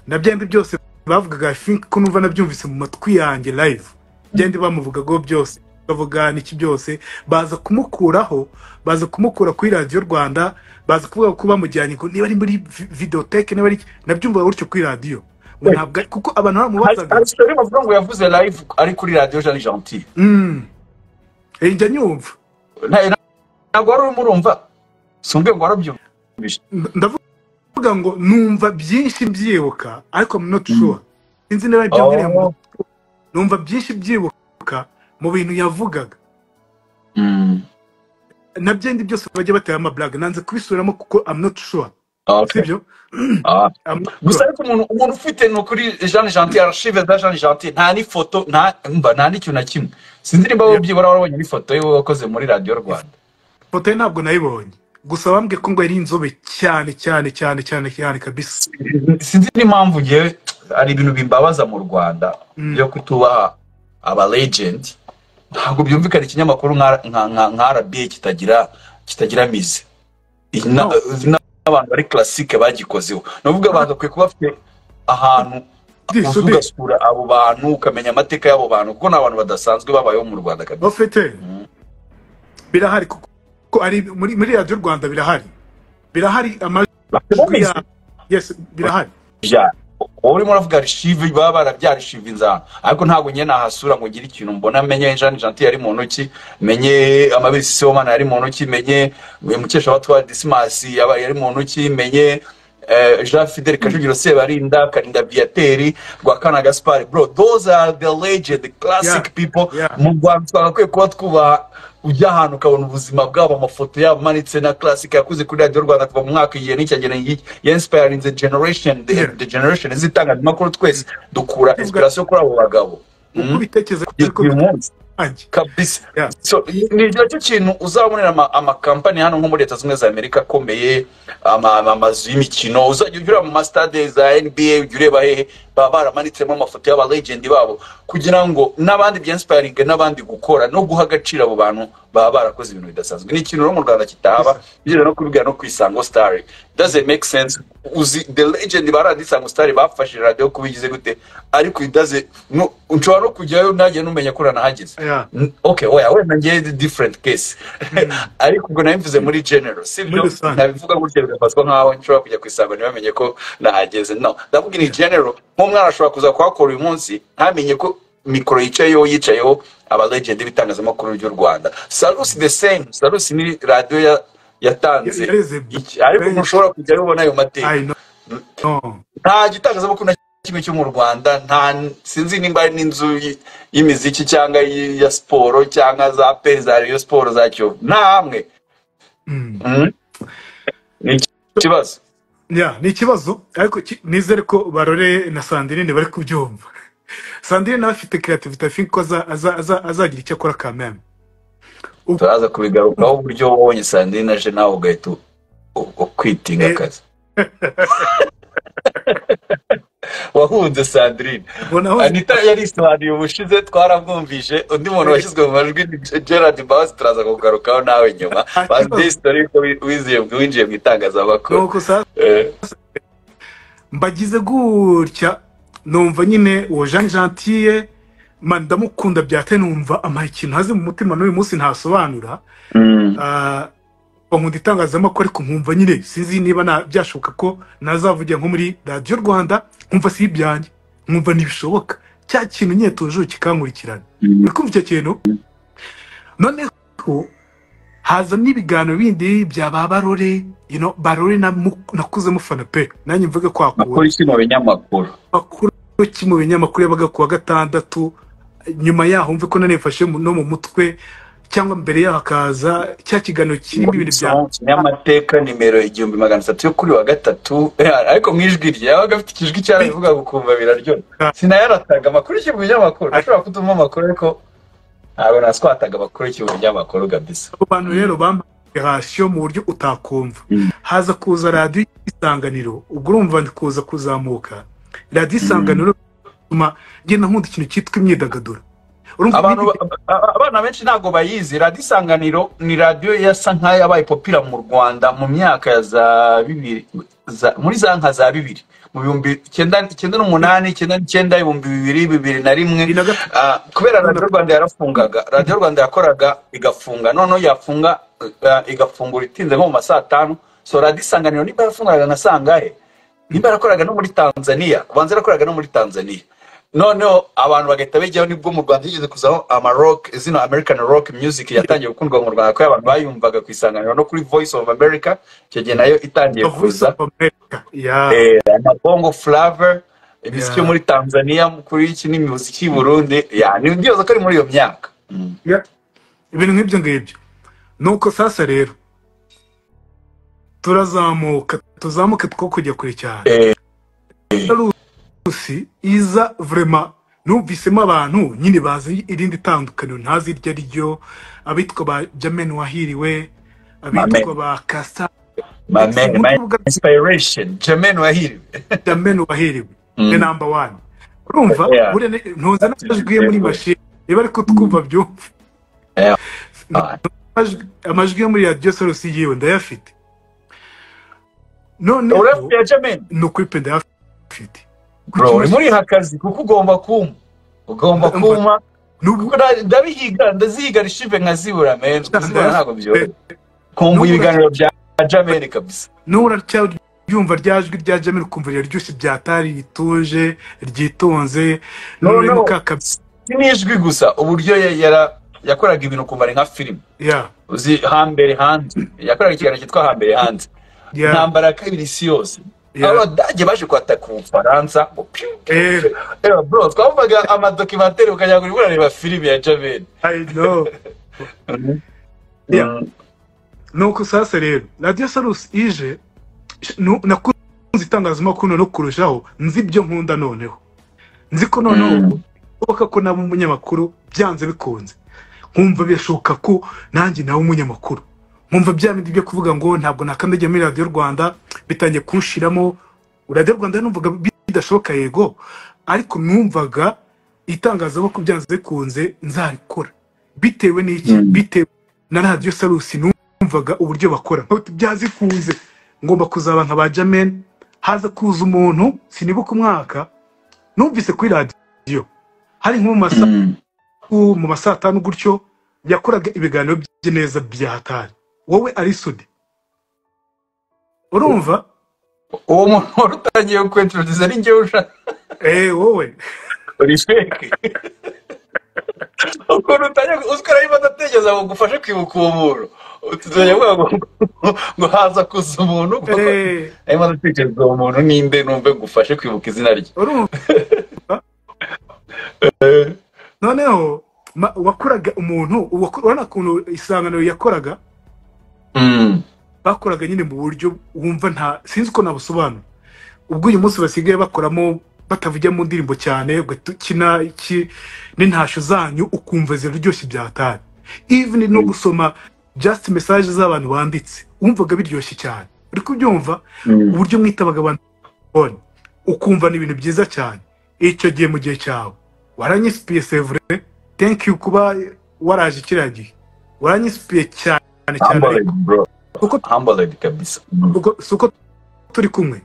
na byandi byose bavugaga I think ko numva nabyumvise mu matwi yanjye live byandi bamuvugagaho byose bavuga n'iki byose baza kumukuraho baza kumukura kuri radiyo rwanda baza kuvuga ko bamujyanye ngo niba ari muri vi- videoteke niba ari iki nabyumvaga gutyo kuri radiyo ngo ntabwo ari- kuko abantu baramubazaga hari story bavuga ngo yavuze live ari kuri radio Jean Gentil Mm. Eh, njya nyumva Nta- nta- ntabwo wari urimo urumva sumbwe ngo warabyumvise Nda- ndavuga ngo numva byinshi mbyibuka ariko I'm not sure sinzi niba ibyo ngereye mu Oh. numva byinshi byibuka mu bintu yavugaga Mm. na byindi byose bajya batera amablage nanze kubisubiramo kuko I'm not sure Okay. sibyo Ah. I'm not gusa sure. ariko umuntu umuntu ufite ni ukuri jean gentil arashive za jean gentil nta n'ifoto nta mba nta n'ikintu na kimwe sinzi niba wowe byibura warabonye n'ifoto ye wakoze muri radiyo rwanda ifoto ye ntabwo nayibonye gusa bambwiye ko ngo yari inzobe cyane cyane cyane cyane cyane kabisa sinzi n'impamvu ngewe hari ibintu bimbabaza mu rwanda Mm. byo kutubaha aba legend ntabwo byumvikana ikinyamakuru nka nka nka nka RBA kitagira kitagira mize Iyi na- No. na- n'abantu bari classique bagikozeho ni ukuvuga abantu bakwiye kuba bafite ahantu Sudi, uza sudi. ugasura abo bantu ukamenya amateka y'abo bantu kuko ni abantu badasanzwe babayeho mu rwanda kabisa bafite birahari kuko ko ari muri muri radiyo rwanda birahari birahari amajwi Bafite ya yes birahari bya- wowe urimo uravuga arishive baba barabyarishive inzara ariko ntabwo nyine nahasura ngo ngire ikintu mbona menye jean gentil yari mu ntoki menye amabisi sibomana yari mu ntoki menye mukeshabatwara disimasi yaba yari mu ntoki menye eh, jean fidel kajugiro sebarinda karinda biyateri rwakana gaspari bro those are the legend the classic Yeah. people Yeah. mu rwanda twagakwiye kuba twubaha ujya ahantu ukabona ubuzima bwabo amafoto yabo amanitse na classic yakuze kuri radiyo rwanda kuva mu mwaka igihe n'icya gihe n'iki yansipayarinze generation the, Yeah. the generation z'itangazamakuru twese dukura Tuvuga- inspiration kuri abo bagabo uko Mhm. ubitekereza ariko Uyu munsi bitangiye kabisa Yeah. so ni cyo kintu uzabonera ama- amakampani hano nko muri leta zunze ubumwe za amerika akomeye ama- ama- amazu y'imikino uzajya ujya mu masitade za nba ujya ureba hehe baba baramanitsemo amafoto y'abalegendi babo kugira ngo n'abandi byensiparinge n'abandi gukora no guha agaciro abo bantu baba barakoze ibintu bidasanzwe ni ikintu rero mu rwanda kitahaba bijyanye no kubibwira no kwisango sitari does it make sense uzi the legend ba radiyo isango sitari bafashije radiyo kuba igize gute ariko idaze no- nshobora no kujyayo ntajya numenya ko uranahageze Yeah. Mm, okay oya wenda ngewe ndi different case ariko ubwo nabivuze muri general si Muri byo rusange. nabivuga gutyo bigafatwa nk'aho nshobora kujya ku isango ntibamenye ko nahageze no ndavuga ni general nk'umwana ashobora kuza kuhakora uyu munsi ntamenye ko mikoro yicayeho yicayeho abalegendi b'itangazamakuru ry'u rwanda sarusi the same sarusi ni radiyo ya- yatanze yareze iki- ariko ntushobora kujyayo ubona ayo mateka I know. No. nta gitangazamakuru na kimwe cyo mu rwanda nta sinzi nimba ari n'inzu y- y'imiziki cyangwa y- ya siporo cyangwa za peri za reyo siporo za kiyovu nta hamwe Mm. Mm. ni iki- ikibazo Yeah, ni ikibazo ariko ki- nizere ko barore na Sandrine bari kubyumva Sandrine nawe afite creativity I think ko aza- aza- aza- azagira icyo akora quand même turaza kubigarukaho uburyo wabonye sandrine aje nawe ugahita u- u- ukwitinga Eh. akazi wahunze sandrine ngo naho anita yarisobanuye ubushize twaramwumvise undi muntu washyizwe mu majwi ni gerard basi turaza kugarukaho nawe nyuma Nta bazi kibazo. isitori yuko wi- wiziye winjiye mu itangazamakuru nuko sa Eh, mbagize gutya numva nyine uwo jean gentille man ndamukunda byate numva ampaye ikintu haze mu mutima n'uyu munsi ntasobanura mm, Ah, nkunda itangazamakuru ariko nkumva nyine sinzi niba na- byashoboka ko nazavugira nko muri radiyo rwanda nkumva si ibyanjye nkumva ntibishoboka cya kintu nyine tujuje kikankurikirana mm, uri kumva icyo kintu noneho haza n'ibiganiro bindi bya ba barore you know, barore namu- nakuze mufana pe nanjye mvuge kwakura makuru isi mu binyamakuru makuru ki mu binyamakuru yabaga ku wa gatandatu nyuma yaho mve ko nanifashe mu- no mu mutwe cyangwa mbere yaho hakaza cya kiganiro kirimo ibintu bya kinyamateka nimero igihumbi magana atatu yo kuri wa gatatu eh, ariko mu ijwi rye yabaga afite ikijwi cyane bivuga gukumva biraryoha sinayarataga amakuru yo mu binyamakuru nashobora kutuma amakuru ariko ntabwo naswataga amakuru yo mu binyamakuru kabisa abo bantu rero bambaye rasiyo mu buryo utakumva Mm. haza kuza radiyo isanganiro ubwo urumva ndi kuza kuzamuka radiyo isanganiro bituma ngenda nkunda ikintu cyitwa imyidagaduro urumva abantu ibindi- ba- ba- abana benshi ntabwo bayizi radiyo isanganiro ni radiyo yasa nk'ayabaye popira mu rwanda mu myaka ya za bibiri za- muri za nka za bibiri mu bihumbi icyenda icyenda n'umunani icyenda n'icyenda ibihumbi bibiri bibiri na rimwe bibiri na gatatu Ah, kubera radiyo rwanda yarafungaga radiyo rwanda yakoraga igafunga noneho yafunga ah, igafungura itinze nko mu ma saa tanu so radiyo isanganiro niba yarafungaga nka sangahe niba yarakoraga no muri tanzania ubanza yarakoraga no muri tanzania noneho abantu bagahita bijyaho nibwo mu rwanda yigeze kuzaho amarock zino american rock music yatangiye gukundwa mu rwanda kubera abantu bayumvaga ku isanganiro no kuri voice of america icyo gihe nayo itangiye bavuza kuza amerika ya Eh, amabongo flavor imiziki yo Yeah. muri tanzania kuri iki n'imiziki y'i burundi ya ni ndibaza ko ari muri iyo myaka Mm. Ya. ibintu nk'ibyo ngibyo nuko sasa rero turazamuka tuzamuke two kujya kure cyane Eh, Rusi iza vrema numvisemo abantu nyine bazi irindi tandukaniro ntazi iryo ari ryo abitwa ba jamen wahiriwe abitwa Amen. ba kasa my man, my Ubuvuga inspiration jamen wahiriwe jamen wahiriwe Mm. ni namba wani urumva Yeah. buriya ni- ntunze n'amajwi ye muri mashini niba ariko twumva byumva Yeah. Ah, amajwi- amajwi yo muri radiyo sorusi yiwe ndayafite noneho urafite ya jamen ni ukuri pe ndayafite bro uri muri aha kazi kuko ugomba kumpa ugomba Ndumva. kumpa n'ubu kuko nda- ndabihiga ndazihiga rishive nkazibura men kuzibura ntabwo byoroshye Ndumva. kumva ibiganiro bya jamen kabisa nura ryumva rya jwi rya jamil ukumva riraryoshye ryatari rituje ryitonze No, noneho no. kakabya si n'ijwi gusa uburyo ya- yara- yakoraga ibintu kumva ari nka filime ya uzi hambere hanze yakoraga ikiganiro cyitwa hambere hanze ya intambara ya kabiri isi yose Yeah. abadage baje kwataka ubufaransa ngo piu, piu, Eh. piu. Eh, bro twavugaga amadokimantere ukajya ngo urimo urareba filime ya javeni i know Yeah. nuko sasa rero radiyo sarusi ije nu- nakunze itangazamakuru noneho kurushaho nzi ibyo nkunda noneho nzi ko noneho Mm. bishoboka ko naba umunyamakuru byanze bikunze nkumva birashoboka ko nanjye nawe umunyamakuru nkumva bya bindi byo kuvuga ngo ntabwo nakandajya muri radiyo rwanda bitangiye kunshiramo radiyo rwanda numvaga bidashoboka yego ariko numvaga itangazamakuru byanze bikunze nzarikora bitewe n'iki Mm. bitewe na radiyo sarusi numvaga uburyo bakora byazi kunze ngomba kuzaba nka ba jamen haza kuza umuntu sinibuka umwaka numvise kuri radiyo hari nko mu masaha Mm. ubu mu ma saa tanu gutyo yakoraga ibiganiro bye neza bya hatari wowe ari sudi urumva uwo muntu wari utangiye kukwentroduza ni njyewe ushaka eee wowe uri feke ukuntu utangiye uzwi arimo adatekereza ngo gufashe kwibuka uwo muntu tuzajya avuga ngo ngo haza kuza umuntu kuko eee arimo adatekereza uwo muntu ninde numve ngufashe kwibuka izina rye urumva noneho ma- wakoraga umuntu wako- urabona ukuntu isangano yakoraga Mm. bakoraga nyine mu buryo wumva nta sinzi uko nabusobanura ubwo uyu munsi basigaye bakoramo batavugira mu ndirimbo cyane ugahita ukina iki n'intashyo zanyu ukumva ziraryoshye bya hatari even no gusoma just message z'abantu banditse wumvaga biryoshye cyane uri kubyumva Mm. uburyo mwitabaga abantu telefone ukumva ni ibintu byiza cyane icyo gihe mu gihe cyawe waranyisipiye sevure thank you kuba waraje kiriya gihe waranyisipiye cyane cyane Humbled, bro. kuko Humbled kabisa. ubwo si uko turi kumwe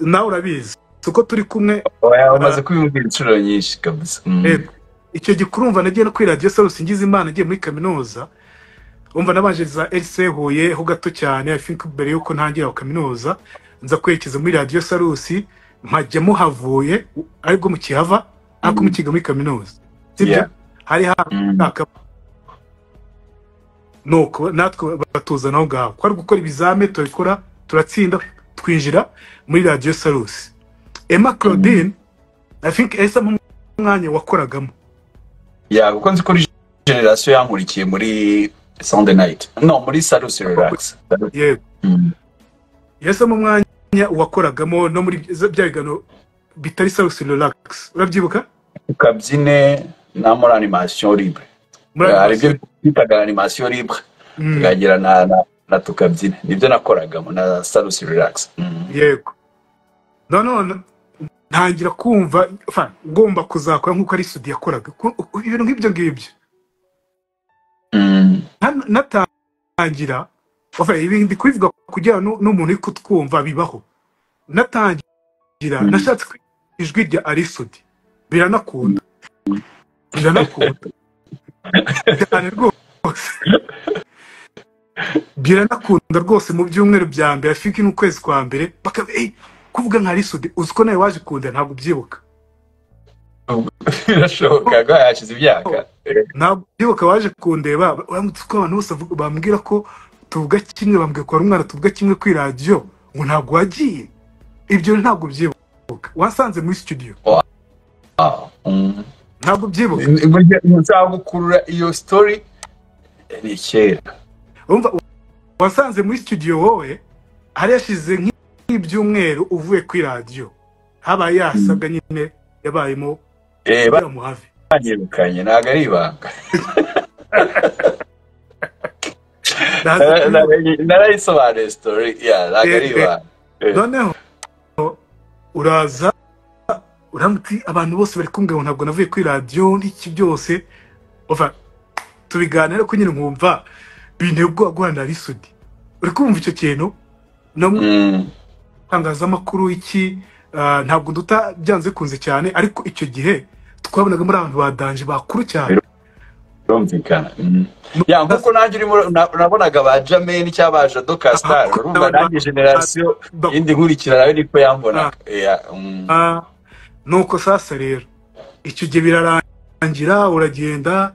nawe urabizi si uko turi kumwe Oya, Umaze kubimubwira inshuro nyinshi kabisa. Mm. Yego. icyo gihe kurumva nagiye no kuri radiyo sarusi ngize imana agiye muri kaminuza umva nabanje za elise huye ho gato cyane i think mbere y'uko ntangira kaminuza nza kwerekeza muri radiyo sarusi nkajya muhavuye aribwo mukihava ariko mukiga muri kaminuza sibyo Yeah. hari Mm. haka nuko natwe batuzana aho ngaho twari gukora ibizame turabikora turatsinda twinjira muri radiyo sarusi emma claudine i think elisa mu mwanya wakoragamo Yeah, kuko nzi ko uri generasiyo yankurikiye muri Sunday night. No, muri Salusi Relax. yego Mm. yasa mu mwanya wakoragamo no muri bya bya biganiro bitari salusi relax urabyibuka Tukabyine na muri animation libre. Muri- hari ibyo bitaga animation libre. Mm, tukagira na, na, na tukabyina nibyo nakoragamo na salusi relax Mm. yego nanone ntangira kumva enfin, ngomba kuzakora nk'uko ari sudi yakoraga ku- ku- ibintu nk'ibyo ngibyo Mm. Nta- natangira enfin, ibi ndi kubivuga kugira ngo n'umuntu uri kutwumva bibaho natangira Mm. nashatse kwiga ijwi rya arisudi biranakunda biranakunda cyane rwose biranakunda rwose mu byumweru bya mbere afike n'ukwezi kwa mbere bakaba "Ey, kuvuga nka arisudi uzi ko nawe waje kunda ntabwo ubyibuka birashoboka ko hashize imyaka ntabwo ubyibuka waje kundeba uramutse uko abantu bose bavuga- bambwira ko tuvuga kimwe bambwira ko wari umwana tuvuga kimwe kuri radiyo ngo ntabwo wagiye ibyo ntabwo ubyibuka wasanze muri studio Ah, mm. ntabwo ubyibuka Burya nzagukurura iyo story eh, ni kera Urumva, wasanze muri studio wowe hari yashize nk'i- nk'ibyumweru uvuye kuri radiyo habaye yasaga nyine yabayemo Eh, uriya muhave banyirukanye ntabwo ari ibanga Ndaza Nara- kubivuga. nara- narayisobanuye story yeah ntabwo ari Eh, eh. ibanga Eh, noneho uraza uramutse abantu bose bari kumbwira ngo ntabwo navuye kuri radiyo n'iki byose Ova, tubiganira ko nyine nkumva binteye ubwoba guhana risudi uri kumva icyo kintu no mu mm. itangazamakuru iki ah, ntabwo nduta byanze bikunze cyane ariko icyo gihe twabonaga muri abantu badanje bakuru cyane birumvikana Mm. Yeah, nkuko nanjye urimo na- nabonaga ba jameni cyangwa ba jado castar urumva nanjye generasiyo Ba- indi nkurikira nawe niko yambonaga Yeah, mm. Ah, nuko sasa rero icyo gihe birarangira uragenda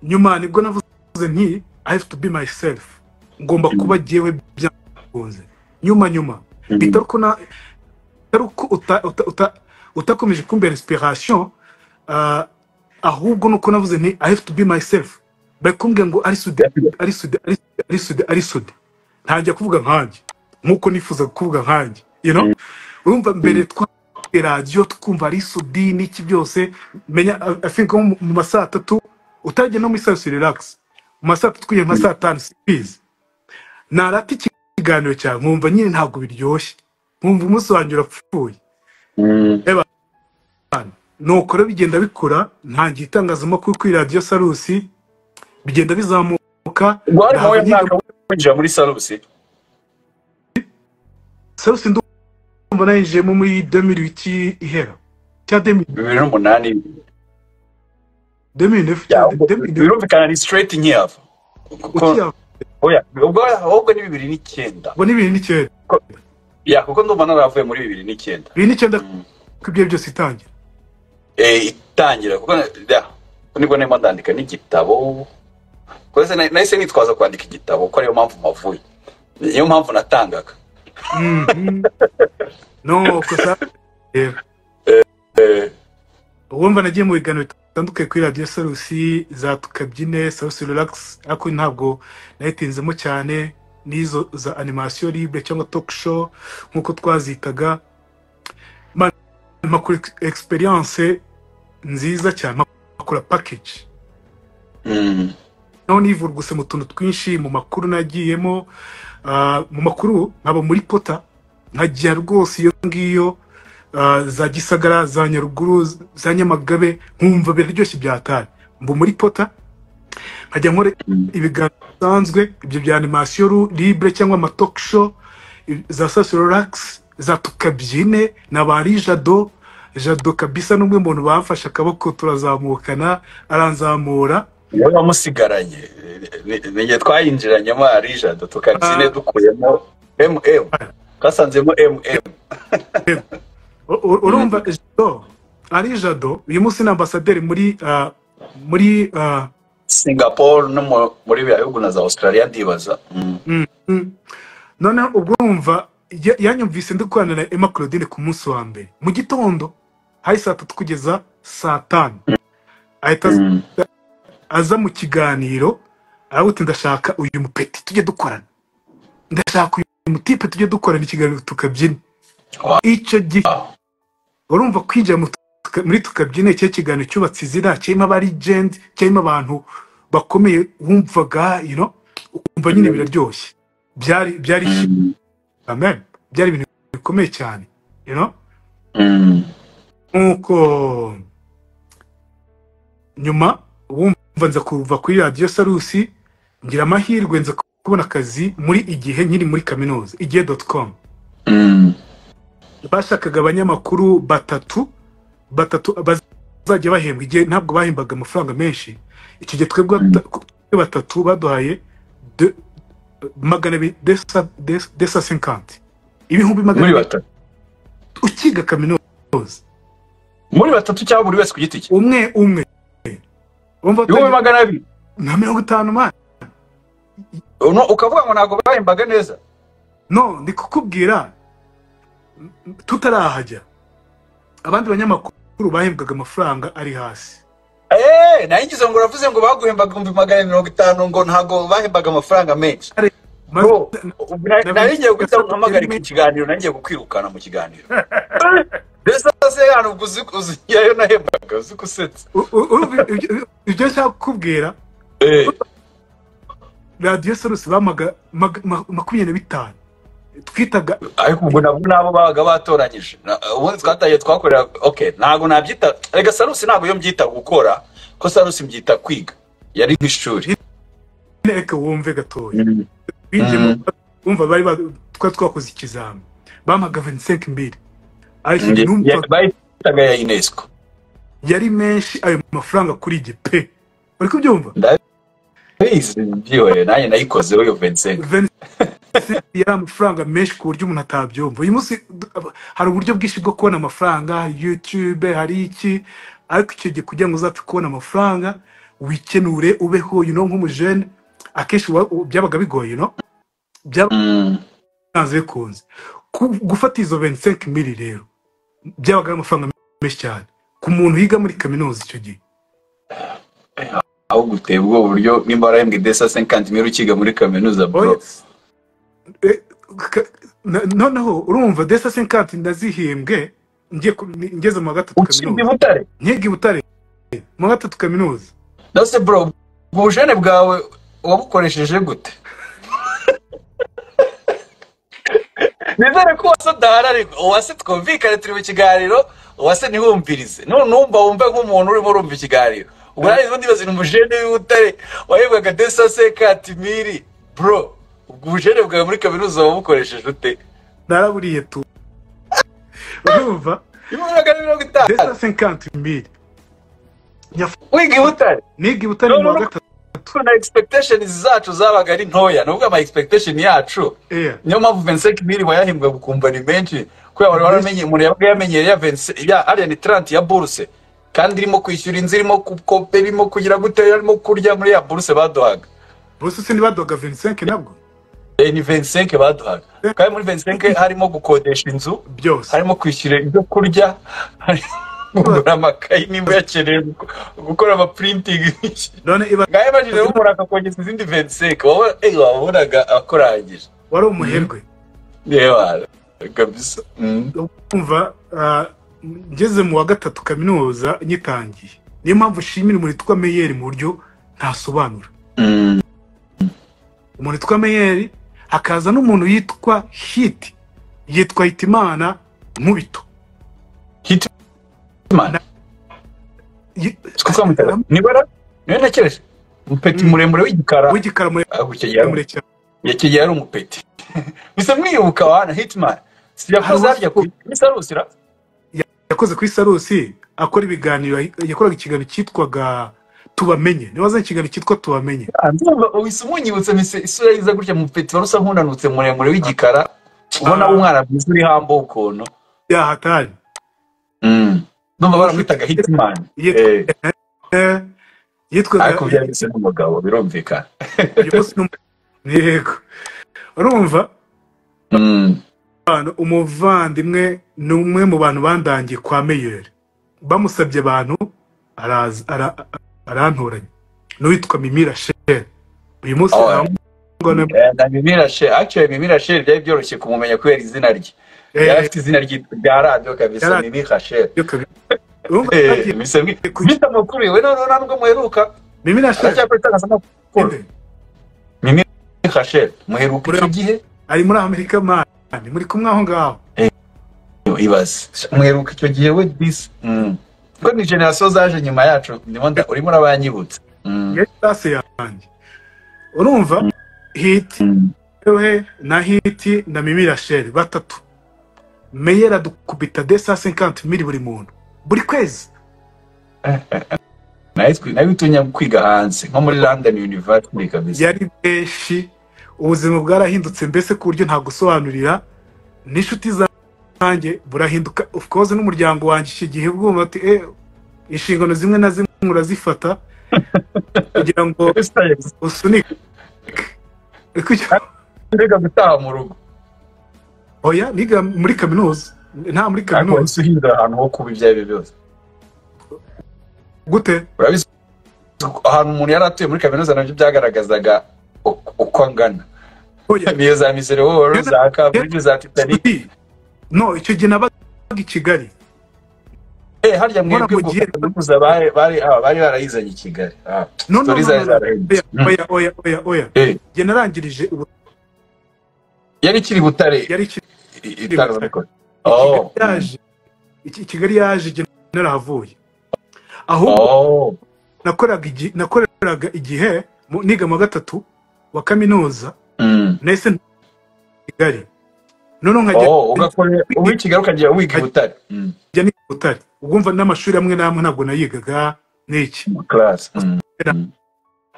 nyuma nibwo navuze nti i have to be myself ngomba kuba jyewe byanze nyuma nyuma Mhm. bitari ko na bitari ko uta- uta- uta- utakomeje kumbera inspiration ah, ahubwo nuko navuze nti i have to be myself bari kumbwira ngo ari sude ari sude ari sude ari sude ari sude ntangiye kuvuga nkanjye nk'uko nifuza kuvuga nkanjye you know urumva mbere twahuye radiyo twumva ari sudi n'iki byose menya afinka nko mu- mu ma saa tatu utaragenda no muri sarusi relax mu ma saa tatu kugera mu ma saa tanu sibizi narata ikiganiro cyawe nkumva nyine ntabwo biryoshye nkumva umunsi wanjye urapfuye Mm. nuko rero bigenda bikura ntangiye itangazamakuru kuri radiyo sarusi bigenda bizamuka Wari Ntabwo wowe niga mwaka winjira muri salusi sarusi ndumva nayinjiyemo muri demiri wiki ihera cya demiri bibiri n'umunani demiri nefu Yeah, cya ubwo- demiri birumvikana ni straight nkiyavu ukiya ubwo ahubwo ni bibiri n'icyenda ubwo ni bibiri n'icyenda Yeah, kuko ndumva naravuye muri bibiri n'icyenda bibiri n'icyenda Mm. ko ibyo byose itangira Eh, itangira kuko yeah, nibwo ndimo ndandika n'igitabo Kose na- nahise nitwaza kwandika igitabo kuko ariyo mpamvu mavuye niyo mpamvu natangaga Mhm. no kosa rero Eh, uwumva nagiye mu biganiro bitandukanye kuri radiyo sarusi za tukabyine sarusi relax ariko ntabwo nayitinzemo cyane n'izo za animasiyo libre cyangwa talk show nk'uko twazitaga Man, mpakora experience nziza cyane mpakora package mm. naho nivuruguse mu tuntu twinshi mu makuru nagiyemo ah, mu makuru nkaba muri pota nkajya rwose iyo ngiyo ah, za gisagara za nyaruguru za nyamagabe nkumva biraryoshye byatari mbu muri pota nkajya nkora ibiganiro bisanzwe ibyo bya animasiyo ru- libre cyangwa ama talk show i- za sasi relax za tukabyine na bari jado jado kabisa n'umwe mu bantu bamfashe akaboko turazamukana aranzamura niwe wamusigaranye Ni- ni- nige twayinjiranyemo arijado tukabyine Ah. dukuyemo mm twasanzemo mm U- u- urumva jado ari jado uyu munsi ni ambasaderi muri ah, muri ah, singapore no mu- muri biriya bihugu na za australia ndibaza Mm. Mm. noneho ubwo wumva ya- yanyumvise ndi gukorana na emma claudine ku munsi wa mbere mu gitondo hari saa tatu kugeza saa tanu ahita aza- Mm. aza mu kiganiro aravuga ati ndashaka uyu mupeti tujye dukorana ndashaka uyu mutipe tujye dukorana ikiganiro tukabyina Wow. icyo gihe urumva kwinjira mu tuka- muri tukabyina icyo kiganiro cyubatse izina kirimo abarigendi kirimo abantu bakomeye wumvaga you know, ukumva nyine Mm. biraryoshye byari byari Mm. amen byari ibintu bikomeye cyane you know? Mm. nk'uko nyuma wumva nza kuva kuri radiyo sarusi ngira amahirwe nza kubona akazi muri igihe nkiri muri kaminuza igihe doti komu Mm. bashakaga abanyamakuru batatu batatu bazajya bahembwa igihe ntabwo bahembaga amafaranga menshi iki gihe twebwe Mm. bata- twebwe batatu baduhaye de- magana abiri desa desa- desa cinquante ibihumbi magana muri abiri batatu ukiga kaminuza muri batatu cyangwa buri wese ku giti cye umwe umwe wumva ibihumbi magana abiri nka mirongo itanu mani No, ukavuga ngo ntabwo bahembaga neza no ndi kukubwira m- tutarahajya abandi banyamakuru bahembwaga amafaranga ari hasi Eh, nayigize ngo uravuze ngo baguhembaga ibihumbi magana mirongo itanu ngo ntabwo bahembaga amafaranga menshi Maze- nari ngiye guhita mpagarika ikiganiro nari ngiye kukwirukana mu kiganiro mbese se hano ubwo uzi uzi yayo nahembaga uzi gusetsa u- u- urumva ibyo- ibyo nshaka kukubwira Eh, radiyo sarusi bamaga mag- ma- makumyabiri na bitanu twitaga ariko ubwo nabwo nabo babaga batoranyije Na- ubundi twatangiye twakorera okay ntabwo nabyita reka sarusi ntabwo yo mbyita gukora ko sarusi mbyita kwiga yari nk'ishuri reka wumve gatoya binjemo wumva bari ba- twari twakoze ikizami bampaga venisenke mbiri ariko numvaga bayitaga ya unesco yari menshi ayo mafaranga kuri igihe pe uri kubyumva ndabizi byihoreye nanjye nayikozeho iyo vincent Venice yari amafaranga menshi ku buryo umuntu atabyumva uyu munsi d- aba- hari uburyo bwinshi bwo kubona amafaranga youtube hari iki ariko icyo gihe kugira ngo uzapfe kubona amafaranga wikenure ubeho you know, nk'umujene akenshi wa- u- byabaga bigoye no Mm. byabanze bikunze Ku- gufata izo 25 mili rero byabaga ari amafaranga menshi cyane ku muntu yiga muri kaminuza icyo gihe aho guteba ubwo buryo nimba warahembwe desa senkanti mero ukiga muri kaminuza bro Oya. Eh, ka- na- noneho urumva desa senkanti ndazihembwe ngiye ku- ni- ngeze mu wa gatatu ukiga i kaminuza butare nkiga i butare mu wa gatatu kaminuza nose bro ubwo bujene bwawe wabukoresheje gute nizere ko uwase adahari uwase twumvikane turi mu kiganiro uwase ntihumvirize numva wumve nk'umuntu urimo urumva ikiganiro ubwo nari ndimo ndibaza ni umujene w'ibutare wahembwaga desa senkanti miri bro ubwo ubujene bwawe muri kaminuza wabukoresheje ute naraburiye tu urumva ibihumbi magana mirongo itanu desa senkanti mbiri wiga i butare niga i butare mu wa gatatu na expectation zacu zabaga ari ntoya ni ukuvuga ama expectation yacu eya niyo mpamvu vincent miri wayahembwe ukumva ni menshi kubera wari waramenye umuntu yabaga yamenyereye ya vincent ya ariane trant ya buruse kandi irimo kwishyura inzu irimo kukope irimo kugira gute irimo kurya muri ya buruse baduhaga bose sindi baduhaga venisenke nabwo Eh, ni vincent baduhaga kandi muri vincent harimo gukodesha inzu byose harimo kwishyura ibyo kurya harimo kugura amakayi nimba yakeneye guko- gukora amaprinting none iba ngaye bajije bumura akakongeza izindi venseke wabonaga akorangije wari umuherwe yewe kabisa Mm. urumva ah, ngeze mu wa gatatu kaminuza nyitangiye niyo mpamvu nshimira umuntu witwa meyeri mu buryo ntasobanura Mm. umuntu witwa meyeri hakaza n'umuntu yitwa hiti yitwa hitimana nkubito hitimana Yi- siko mutara ni bara niwe nakereje umupeti Mm. muremure w'igikara w'igikara mure- Ah, icyo gihe mure cyane. yakegera ari umupeti bisa mwibuka wana hitman sirakoze Ah, harya ku isarusira yakoze kuri sarusi akora ibiganiro yakoraga ikiganiro cyitwaga tubamenye niba wazanye ikiganiro cyitwa tubamenye uhise umunyibutse mise- isura yiza gutya mupeti wari usa nk'unanutse muremure w'igikara ubona Ah. w'umwana mwiza uri hambo ukuntu yahatari Mm. ndumva baramwitaga hitman Eh, ariko yitwaga byari bisa n'umugabo birumvikana uyu munsi n'um- yego urumva Mm. abantu umuvandimwe ni umwe mu bantu bandangiye kwa meyeri bamusabye abantu araza- ara- arantoranya n'uwitwa mimira shere uyu munsi Oh, arangwa na- Eh, na mimira she actually mimira she byari byoroshye kumumenya kubera izina rye yari Eh, afite izina rye rya radiyo kabisa Yari- mimira she yo kagame. Urumva Eh, agiye mise- ku- bita amakuru yewe none nta nubwo muheruka mimira shere aracyakora itangazamakuru mimira she muheruka icyo Muri- gihe ari muri amerika mani muri kumwe aho ngaho ibaze muheruka icyo gihe we disi Mm. kuko ni generasiyo zaje nyuma yacu ndimo nda- urimo urabanyibutsa Mm. yari class yanjye urumva hiti Mm. yewe na hiti na mimira shere batatu meyeri adukubita de sa cinquante mili buri muntu buri kwezi nawe twi- nawe tunya kwiga hanze nko muri london university kabisa yari benshi ubuzima bwarahindutse mbese ku buryo nta gusobanurira n'inshuti zanjye burahinduka of course n'umuryango wanjye iki gihe bwumva ati eh, inshingano zimwe na zimwe urazifata kugira ngo usunike Kugira- mbega gutaha mu rugo oya niga muri kaminuza nta muri ariko kaminuza wahise uhindura ahantu ho kuba ibyo ari byo byose gute urabizi ahantu umuntu yari atuye muri kaminuza nabyo byagaragazaga uko uko angana oya niyo za misere wowe za cambridge za titanic Ati, no icyo gihe nabaga i kigali eh harya Mbona mwebwe mu gihe- kuza bari bari ah, bari barayizanye i kigali Ah, no no story no, zari no, no. zarahindutse oya Mm. oya oya oya oya Eh, Njye narangirije ubu yari ikiri butare yari iki- i- i- itangazamakuru Kigali oh yaje iki- Kigali yaje njye narahavuye ahubwo oh nakoraga igi- nakoreraga igihe mu- niga mu wa gatatu wa kaminuza mm. nahise nta- kigali noneho nkajya oh ugakora uwi kigali ukagira wiga i butare Mm, njya niga i butare ubwo mva n'amashuri amwe n'amwe ntabwo nayigaga n'iki mu class Mm,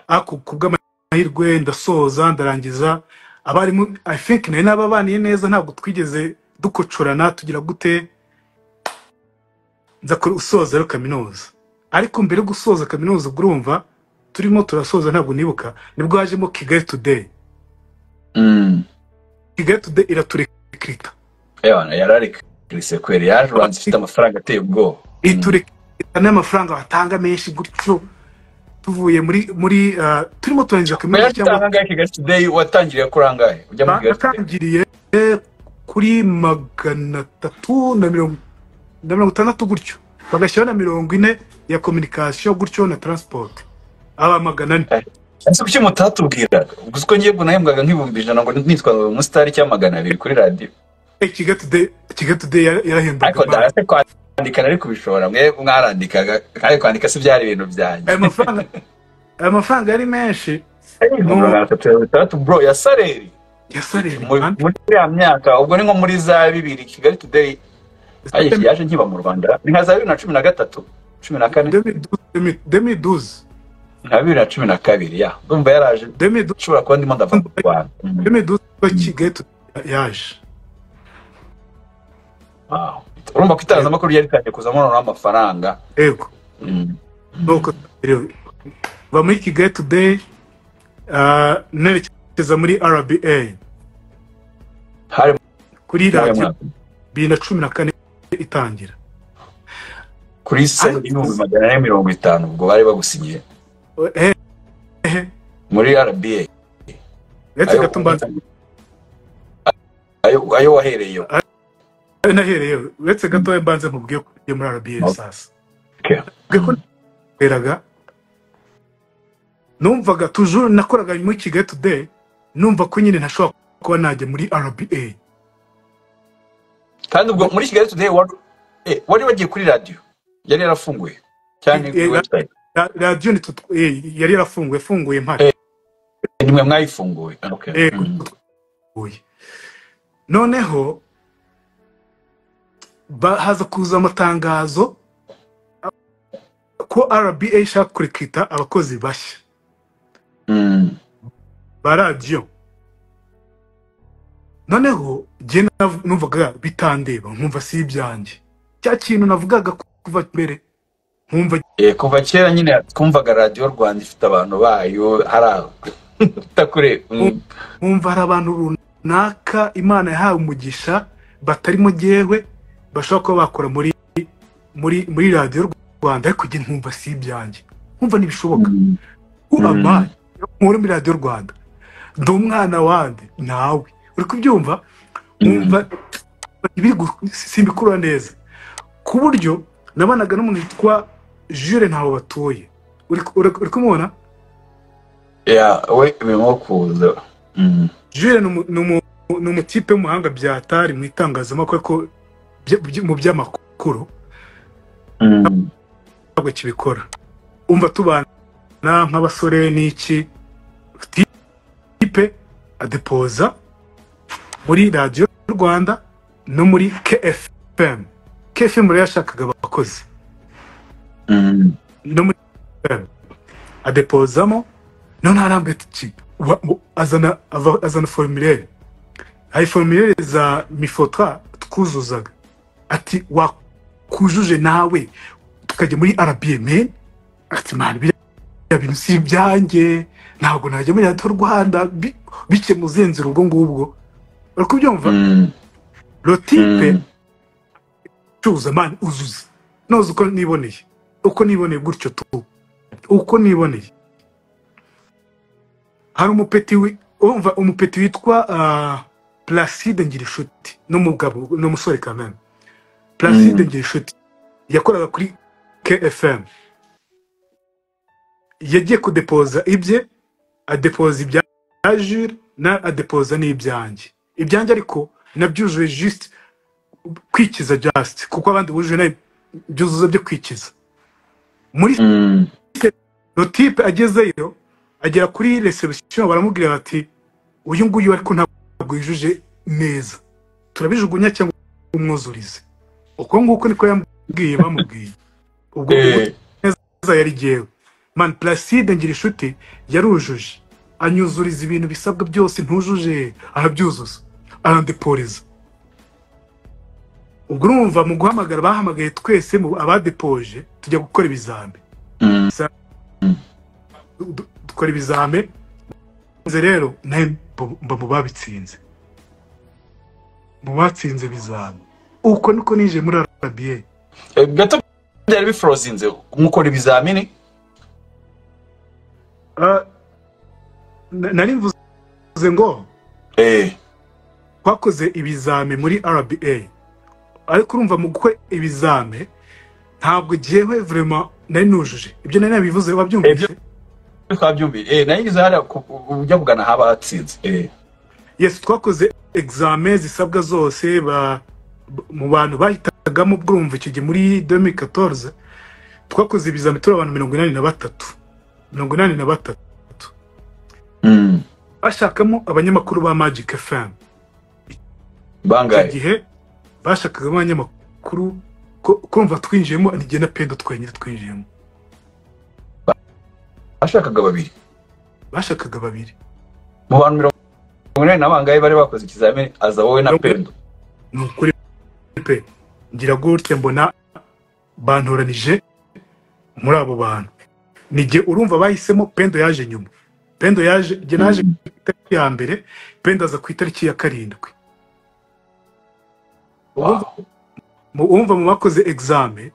ariko ku bw'amahirwe ndasoza ndarangiza abarimu i think nari n'ababaniye neza ntabwo twigeze dukocorana tugira gute nza kuri- gusoza rero kaminuza ariko mbere yo gusoza kaminuza ubwo urumva turimo turasoza ntabwo nibuka nibwo hajemo kigali today mm. kigali today iraturekrita Ewana, yari ari kirisekweri yaje ubanza ifite amafaranga ateye ubwoba Mm. iturekrita n'amafaranga batanga menshi gutyo tuvuye muri muri ah, turimo turangiza kaminuza cyangwa angahe kigali today watangiriye kuri angahe ujya muri kigali today natangiriye kuri magana atatu na mirongo na mirongo itandatu gutyo bagashyiraho na mirongo ine ya communication gutyo na transport aba magana ane ese kuki mutatubwira gusa uko ngiye nahembwaga nk'ibihumbi ijana ngo nitwaga umusitari cyangwa magana abiri kuri radiyo Eh, Kigali Today- Kigali Today yara- ariko yarahendaga ma- ndabase kwandika nari kubishora mwe mwarandikaga kandi kwandika si byari ibintu byanjye aya mafaranga aya mafaranga yari menshi ibihumbi magana atatu mirongo itandatu bro ya saleri yasareye muri muri iriya myaka ubwo ni nko muri za bibiri kigali today ayi, yaje nkiba mu rwanda ni nka za bibiri na cumi na gatatu cumi na kane demiduze nka bibiri na cumi na kabiri ya ndumva yaraje demiduze nshobora kuba ndimo ndava mu rwanda Mm. Kigali Today yaje Wow. urumva ko itangazamakuru ryari ritangiye kuzamo noneho amafaranga yego Mm. nuko rero va muri kigali today ah, nerekeza muri rba hari kuri muri uyu radiyo mwaka. bibiri na cumi na kane itangira kuri se Ari- ibihumbi magana ane mirongo itanu ubwo bari bagusinyiye Eh, eh, muri rba uretse Ayo- gato mbanza ayo ayo wahereyeho ari nahereye uretse gato mbanze mubwiye ko ugiye muri rba Okay. sasa mubwiye ko nakoreraga numvaga tujuru nakoraga muri kigali today numva ko nyine ntashobora kuba najya muri rba kandi ubwo muri kigali today wari eh, wari wagiye kuri radiyo yari yarafunguye cyane Eh, kuri eh, website ra- radiyo nitwe tw- eh, yari yarafunguye afunguye mpari Eh, nimwe mwayifunguye okay Eh, mm. twafunguye noneho ba- haza kuza amatangazo ko rba ishaka kurikita abakozi bashya Mm. ba radiyo noneho jye nav- numvaga bitandeba nkumva si ibyanjye cya kintu navugaga kuva mbere nkumva Eh, kuva kera nyine twumvaga radiyo rwanda ifite abantu bayo hari abatakure nkumva hari abantu runaka imana yahawe umugisha batarimo jyewe bashobora kuba bakora muri muri muri radiyo rwanda ariko jye nkumva si ibyanjye nkumva ntibishoboka uba Mm. mayi nkore muri radiyo rwanda ndi umwana wandi ntawe uri kubyumva nkumva ibiri gu- simbikurura neza ku buryo nabanaga n'umuntu witwa jure ntawe batuye uri uri- uri kumubona we birimo kuza Mm. Jules ni umu- ni umu- ni umutipe w'umuhanga byatari mu itangazamakuru ariko bya- bya- mu by'amakuru Mm. ntabwo kibikora umva tubana nk'abasore n'iki tipe adepoza muri radiyo rwanda no muri kfm kfm rero yashakaga abakozi Mm. no muri kfm adepozamo none arambwira ati "Wa- wa- azana ava- azana formulaire hari formulaire za mifotra twuzuzaga ati wakujuje nawe tukajya muri rbm ati mani biriya bintu si ibyanjye ntabwo najya muri radiyo rwanda bi- bikemuze nzira ubwo ngubwo uri kubyumva Mm. rotipe Mm. cuza mani uzuza noza uko niboneye uko niboneye gutyo tu uko niboneye hari umupeti wi- umva umupeti witwa ah, placide ngirishuti n'umugabo n'umusore kamena placide Mm. ngirishuti yakoraga kuri kfm yagiye kudepoza ibye adepoza ibya ya jure na adepoza n'ibyanjye ibyanjye ariko nabyuzuye juste kwikiza just kuko abandi bujuje nayo byuzuzo byo kwikiza muri Mm. rotipe agezeyo agera kuri resebusiyo baramubwira bati uyu nguyu ariko ntabwo yujuje neza turabijugunya cyangwa umwuzurize uko nguko niko yambwiye bamubwiye ubwo ubwo Eh, neza yari jyewe man placide ngira inshuti yarujuje anyuzuriza ibintu bisabwa byose ntujuje arabyuzuza arandeporeza ubwo urumva mu guhamagara bahamagaye twese mu abadepoje tujya gukora ibizami mm. Du- dukora ibizame nze rero nawe mba- mba mu babitsinze mu batsinze ibizami uko niko nije muri arabiye Eh, gato byari bifrozinze mukora ibizamini Ah, na- nari mvuze ngo eh twakoze ibizame muri rba ariko urumva mu gukora ibizame ntabwo jyewe vrema nari nujuje ibyo nari nabivuze wabyumvise twabyumbiye eh nayo ngize hariya ku- ku- ujya kugana aho batsinze eh yes twakoze exame zisabwa zose ba- b- mu bantu bahitagamo bwumva icyo gihe muri 2014 twakoze ibizame turi abantu mirongo inani na batatu mirongo inani na batatu mm. bashakamo abanyamakuru ba magic fm icyo bangaye gihe bashakagamo abanyamakuru ko- kumva twinjiyemo nijye na pendo twenyine twinjiyemo bashakaga babiri bashakaga babiri mu bantu mirongo inani na bangaye bari bakoze ikizamini aza wowe na Mirongo- pendo ni ukuri pe ngira gutya mbona bantoranije muri abo bantu nijye urumva bahisemo pendo yaje nyuma pendo yaje njye naje Mm. ku itariki ya mbere pendo aza ku itariki ya karindwi wow. mu wumva mu bakoze egizame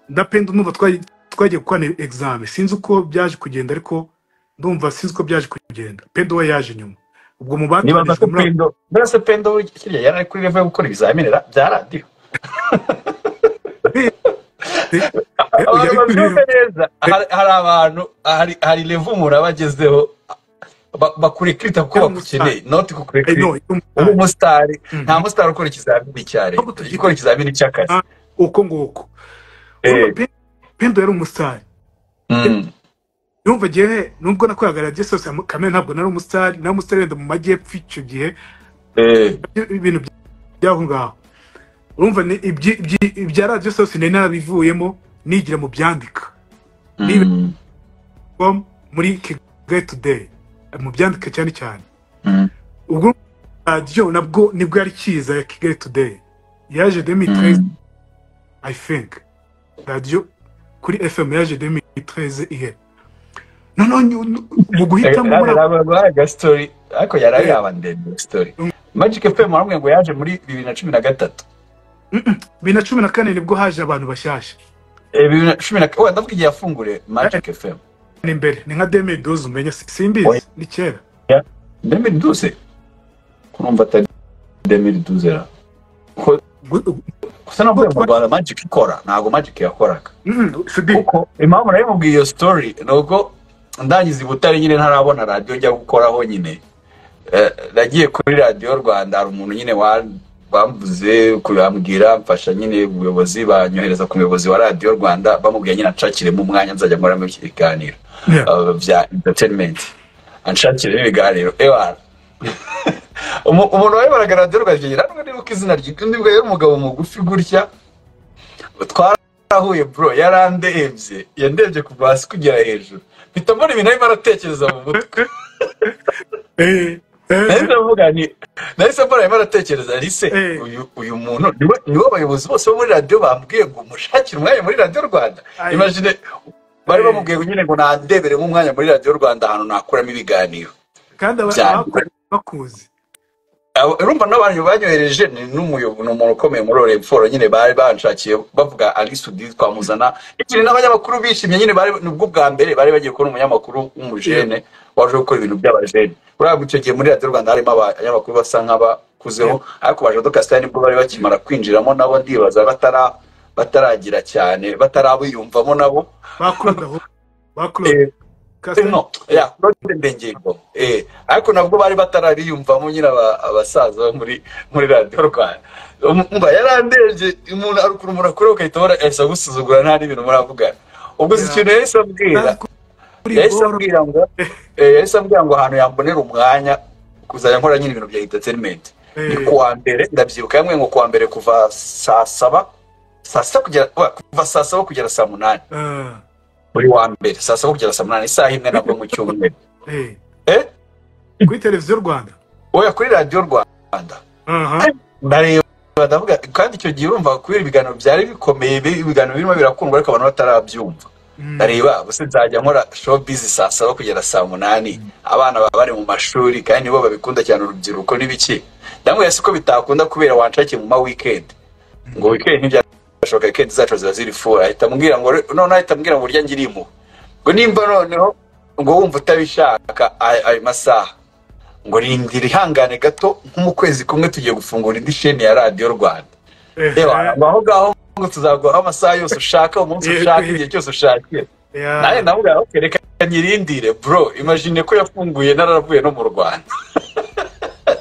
ndapenda numva twa- twagiye gukorana egizame sinzi uko byaje kugenda ariko ndumva sinzi uko byaje kugenda pendo we yaje nyuma ubwo mu nibaza batoranijwe ko muri pendo mbese pendo kirya yari ari kuri level yo gukora ibizamini ra- bya radiyo abo abantu yari kuri babyumve neza hari hari abantu hari hari level umuntu aba agezeho ba- bakurekurita kuko Yari bagukeneye noti I know, kukurekurita yari umusitari. uba umusitari Mhm. nta musitari ukora ikizamini cya Ahubwo leta tugira- ukora ikizamini cy'akazi Ah, uko nguko Eh. Urumva Pendo- pendo yari umusitari Mm. numva gihe nubwo nakwihagarara Jesus Kamere ntabwo nari umusitari nari umusitari wenda mu majyepfo icyo gihe Eh. ibintu by'aho ngaho urumva ni ibyi- ibyi- ibya radiyo sose nari narabivuyemo nigira mu byandika Niba- Mm. com muri kigali today mu byandika cyane cyane Mm. ubwo radiyo nabwo nibwo yari kiza ya kigali today yaje demi Mm. i think radiyo kuri fm yaje demi treze ihe noneho nyu- nyu- mu Eh, guhitamo muri hano abo raba bahaga story ariko yari Eh. yaba ndende story magic fm waramubwiye ngo yaje muri bibiri na cumi na gatatu bibiri na cumi na kane nibwo haje abantu bashyashya Eh, bibiri na cumi na we ndavuga igihe yafunguriye magic fm ni imbere ni nka demi doze umenya si- simbizi Oya. ni kera demiri duze kurumva atari demiri duze ra Ko- Gu- gu- gusa navuga mu rwanda magic ikora ntabwo magic yakoraga mm, sudi kuko impamvu nabimubwiye iyo story ni uko ndangiza i butare nyine ntarabona radiyo njya gukoraho nyine Eh, nagiye kuri radiyo rwanda hari umuntu nyine wa- bamvuze kurambwira mfasha nyine ubuyobozi banyohereza ku muyobozi wa radiyo rwanda bamubwira nyine anshakiremo umwanya nzajya nkoramo ikiganiro Yeah. uh, bya entertainment anshakiremo ibiganiro ewa Umu- umuntu wayoboraga radiyo rwanda icyo gihe ntabwo ndibuka izina rye ndibwo yari umugabo mugufi gutya twarahuye bro yarandebye yandebye kuva hasi kugera hejuru mpita mbona ibintu arimo aratekereza mu mutwe Eh, eh, nahise mvuga ni nahise mbona arimo aratekereza rise Eh. uyu uyu muntu niwe niwe abayobozi bose bo muri radiyo bambwiye ngo mushakire umwanya muri radiyo rwanda Aye. imagine bari Eh. bamubwiye ngo nyine ngo nandeberemo umwanya muri radiyo rwanda ahantu nakuramo ibiganiro kandi aba- Cyane. abakuzi- bakuzi Abo- urumva n'abantu banyohereje ni n'umuyobo- ni umuntu ukomeye muri oremforo nyine bari banshakiye bavuga ari sudi twamuzana ikintu n'abanyamakuru bishimye nyine bari nibwo ubwa mbere bari bagiye kubona umunyamakuru w'umujene waje gukora ibintu by'abajene urabwo icyo gihe muri radiyo rwanda harimo abanyamakuru basa nk'abakuzeho ariko baje dokasitani nibwo bari bakimara kwinjiramo nabo ndibaza batara bataragira cyane batarabiyumvamo nabo bakuruda aho bakuruda Eh, no ya kurode ngingo eh ariko nabwo bari batarabiyumvamo nyine aba- abasaza bo muri muri radiyo rwanda mba yarandebye umuntu arukura umuntu akure ugahita ubona yahise agusuzugura nta n'ibintu muravugana ubwo uzi Yeah. ikintu yahise abwira yahise abwira ngo eh, yahise abwira ngo ahantu yambonera umwanya kuzajya nkora nyine ibintu bya entertainment ni kuwa mbere ndabyibuka yamwe ngo kuwa mbere kuva saa saba saa sita kugera kuva saa saba kugera saa munani buri wa mbere saa saba kugera saa munani isaha imwe nabwo mu cyumweru eh kuri televiziyo rwanda oya kuri radiyo rwanda Aha. ndareba ndavuga kandi icyo gihe urumva kubera ibiganiro byari bikomeye bi- ibiganiro birimo birakundwa ariko abantu batarabyumva Mm. ndareba gusa nzajya nkora showbiz saa saba kugera saa munani abana baba bari mu mashuri kandi nibo babikunda cyane urubyiruko n'ibiki ndamubwira si ko bitakunda kubera wanshakiye mu ma weekend ngo weekend ntibyashoboka weekend zacu ziba ziri full ahita ambwira ngo "Re- none ahita ambwira ngo urya ngirimo ngo nimba noneho ngo wumva utabishaka ay- ayo masaha ngo rindira ihangane gato nko mu kwezi kumwe tugiye gufungura indi sheni ya radiyo rwanda Eh, reba ngo aho ngaho ngo tuzaguha amasaha yose ushaka umunsi ushaka igihe cyose ushakiye yeah. nawe nawe reka nyirindire bro imagine ko yafunguye naravuye no mu rwanda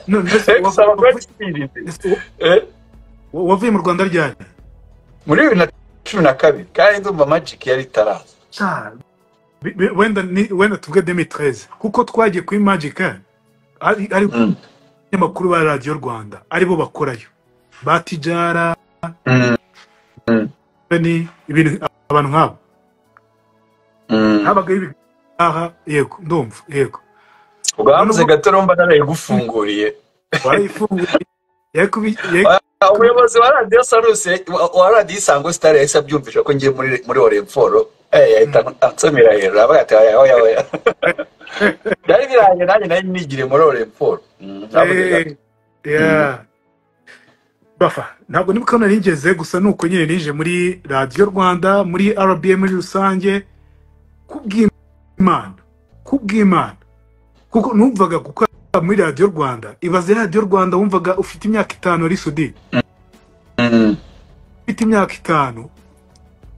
No, mbese Eh, wavu- gusaba ko wavu- yakiririnze. mbese wa- Eh, wa- wavuye mu rwanda ryari muri bibiri na cumi na kabiri kandi ndumva magic yari itaraza Cha, bi- bi- wenda ni- wenda tuvuge 2013 kuko twagiye kuri magic eh? ari ari Mm. abanyamakuru ba radiyo rwanda aribo bakorayo batijara Mm, ni ibintu abantu nk'abo mm. habagaho ibi aha yego ndumva yego ubwo habuze gato rumva narayigufunguriye warayifunguye yari kubi- yari- Ah, umuyobozi wa radiyo saruse wa- wa radiyo isango sitari yahise abyumvisha ko ngiye muri muri oremforo eh, yahita ansomera hejuru avuga ati oya oya oya byari birangiye nanjye nari nigire muri oremforo Mm, habuze gato. Eh, yeah. bafa ntabwo nibuka nari nigeze gusa ni uko nyine nije muri radiyo rwanda muri rbm muri rusange kubw'imana kubw'imana kuko numvaga gukora muri radiyo rwanda ibaze radiyo rwanda wumvaga ufite imyaka itanu ari sudi Mm, ufite imyaka itanu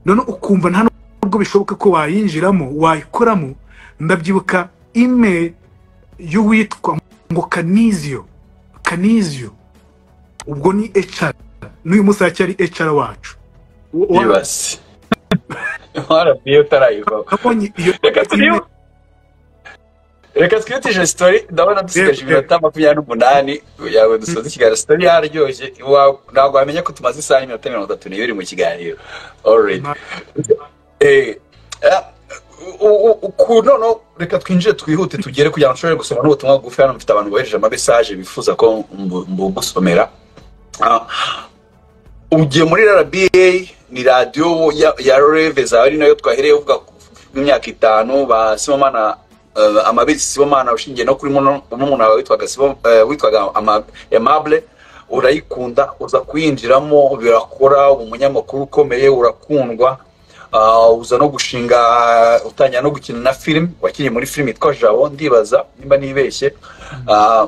none ukumva nta nubwo bishoboka ko wayinjiramo wayikoramo ndabyibuka ime y'uwitwa ngo kanizio kanizio ubwo ni HR n'uyu munsi aracyari HR wacu Wa- wa- yibasi warapiye utarayivaho wabonye iyo reka turiho reka twitije sitori ndabona dusigaje Yego, yego. iminota makumyabiri n'umunani yawe dusoza ikiganiro sitori yaryoshye iwawe ntabwo wamenya ko tumaze isaha n'iminota mirongo itatu n'ibiri mu kiganiro already Eh, ah, u- u- uku noneho reka twinjire twihute tugere kugira ngo nshobore gusoma n'ubutumwa bugufi hano mfite abantu bohereje amamesaje bifuza ko mbu- mbugusomera Ah, ugiye muri rba ni radiyo ya, ya reve zawe ari nayo twahereye uvuga ku- imyaka itanu ba sibomana uh, amabisi sibomana ushingiye no kuri muno uno umuntu wawe witwaga Sibom- eh, witwaga Ama- aimable urayikunda uza kuyinjiramo birakora uba umunyamakuru ukomeye urakundwa Ah, uza no gushinga utangira no gukina na film wakiniye muri film yitwa jabo ndibaza nimba nibeshye Ah,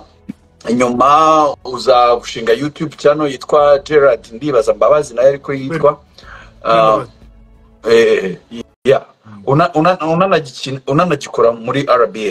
inyuma uza gushinga youtube channel yitwa gerard ndibaza mbabazi nayo ariko yitwa Ah, eh, yeah. Una- una- unanagikina- unanagikora muri rba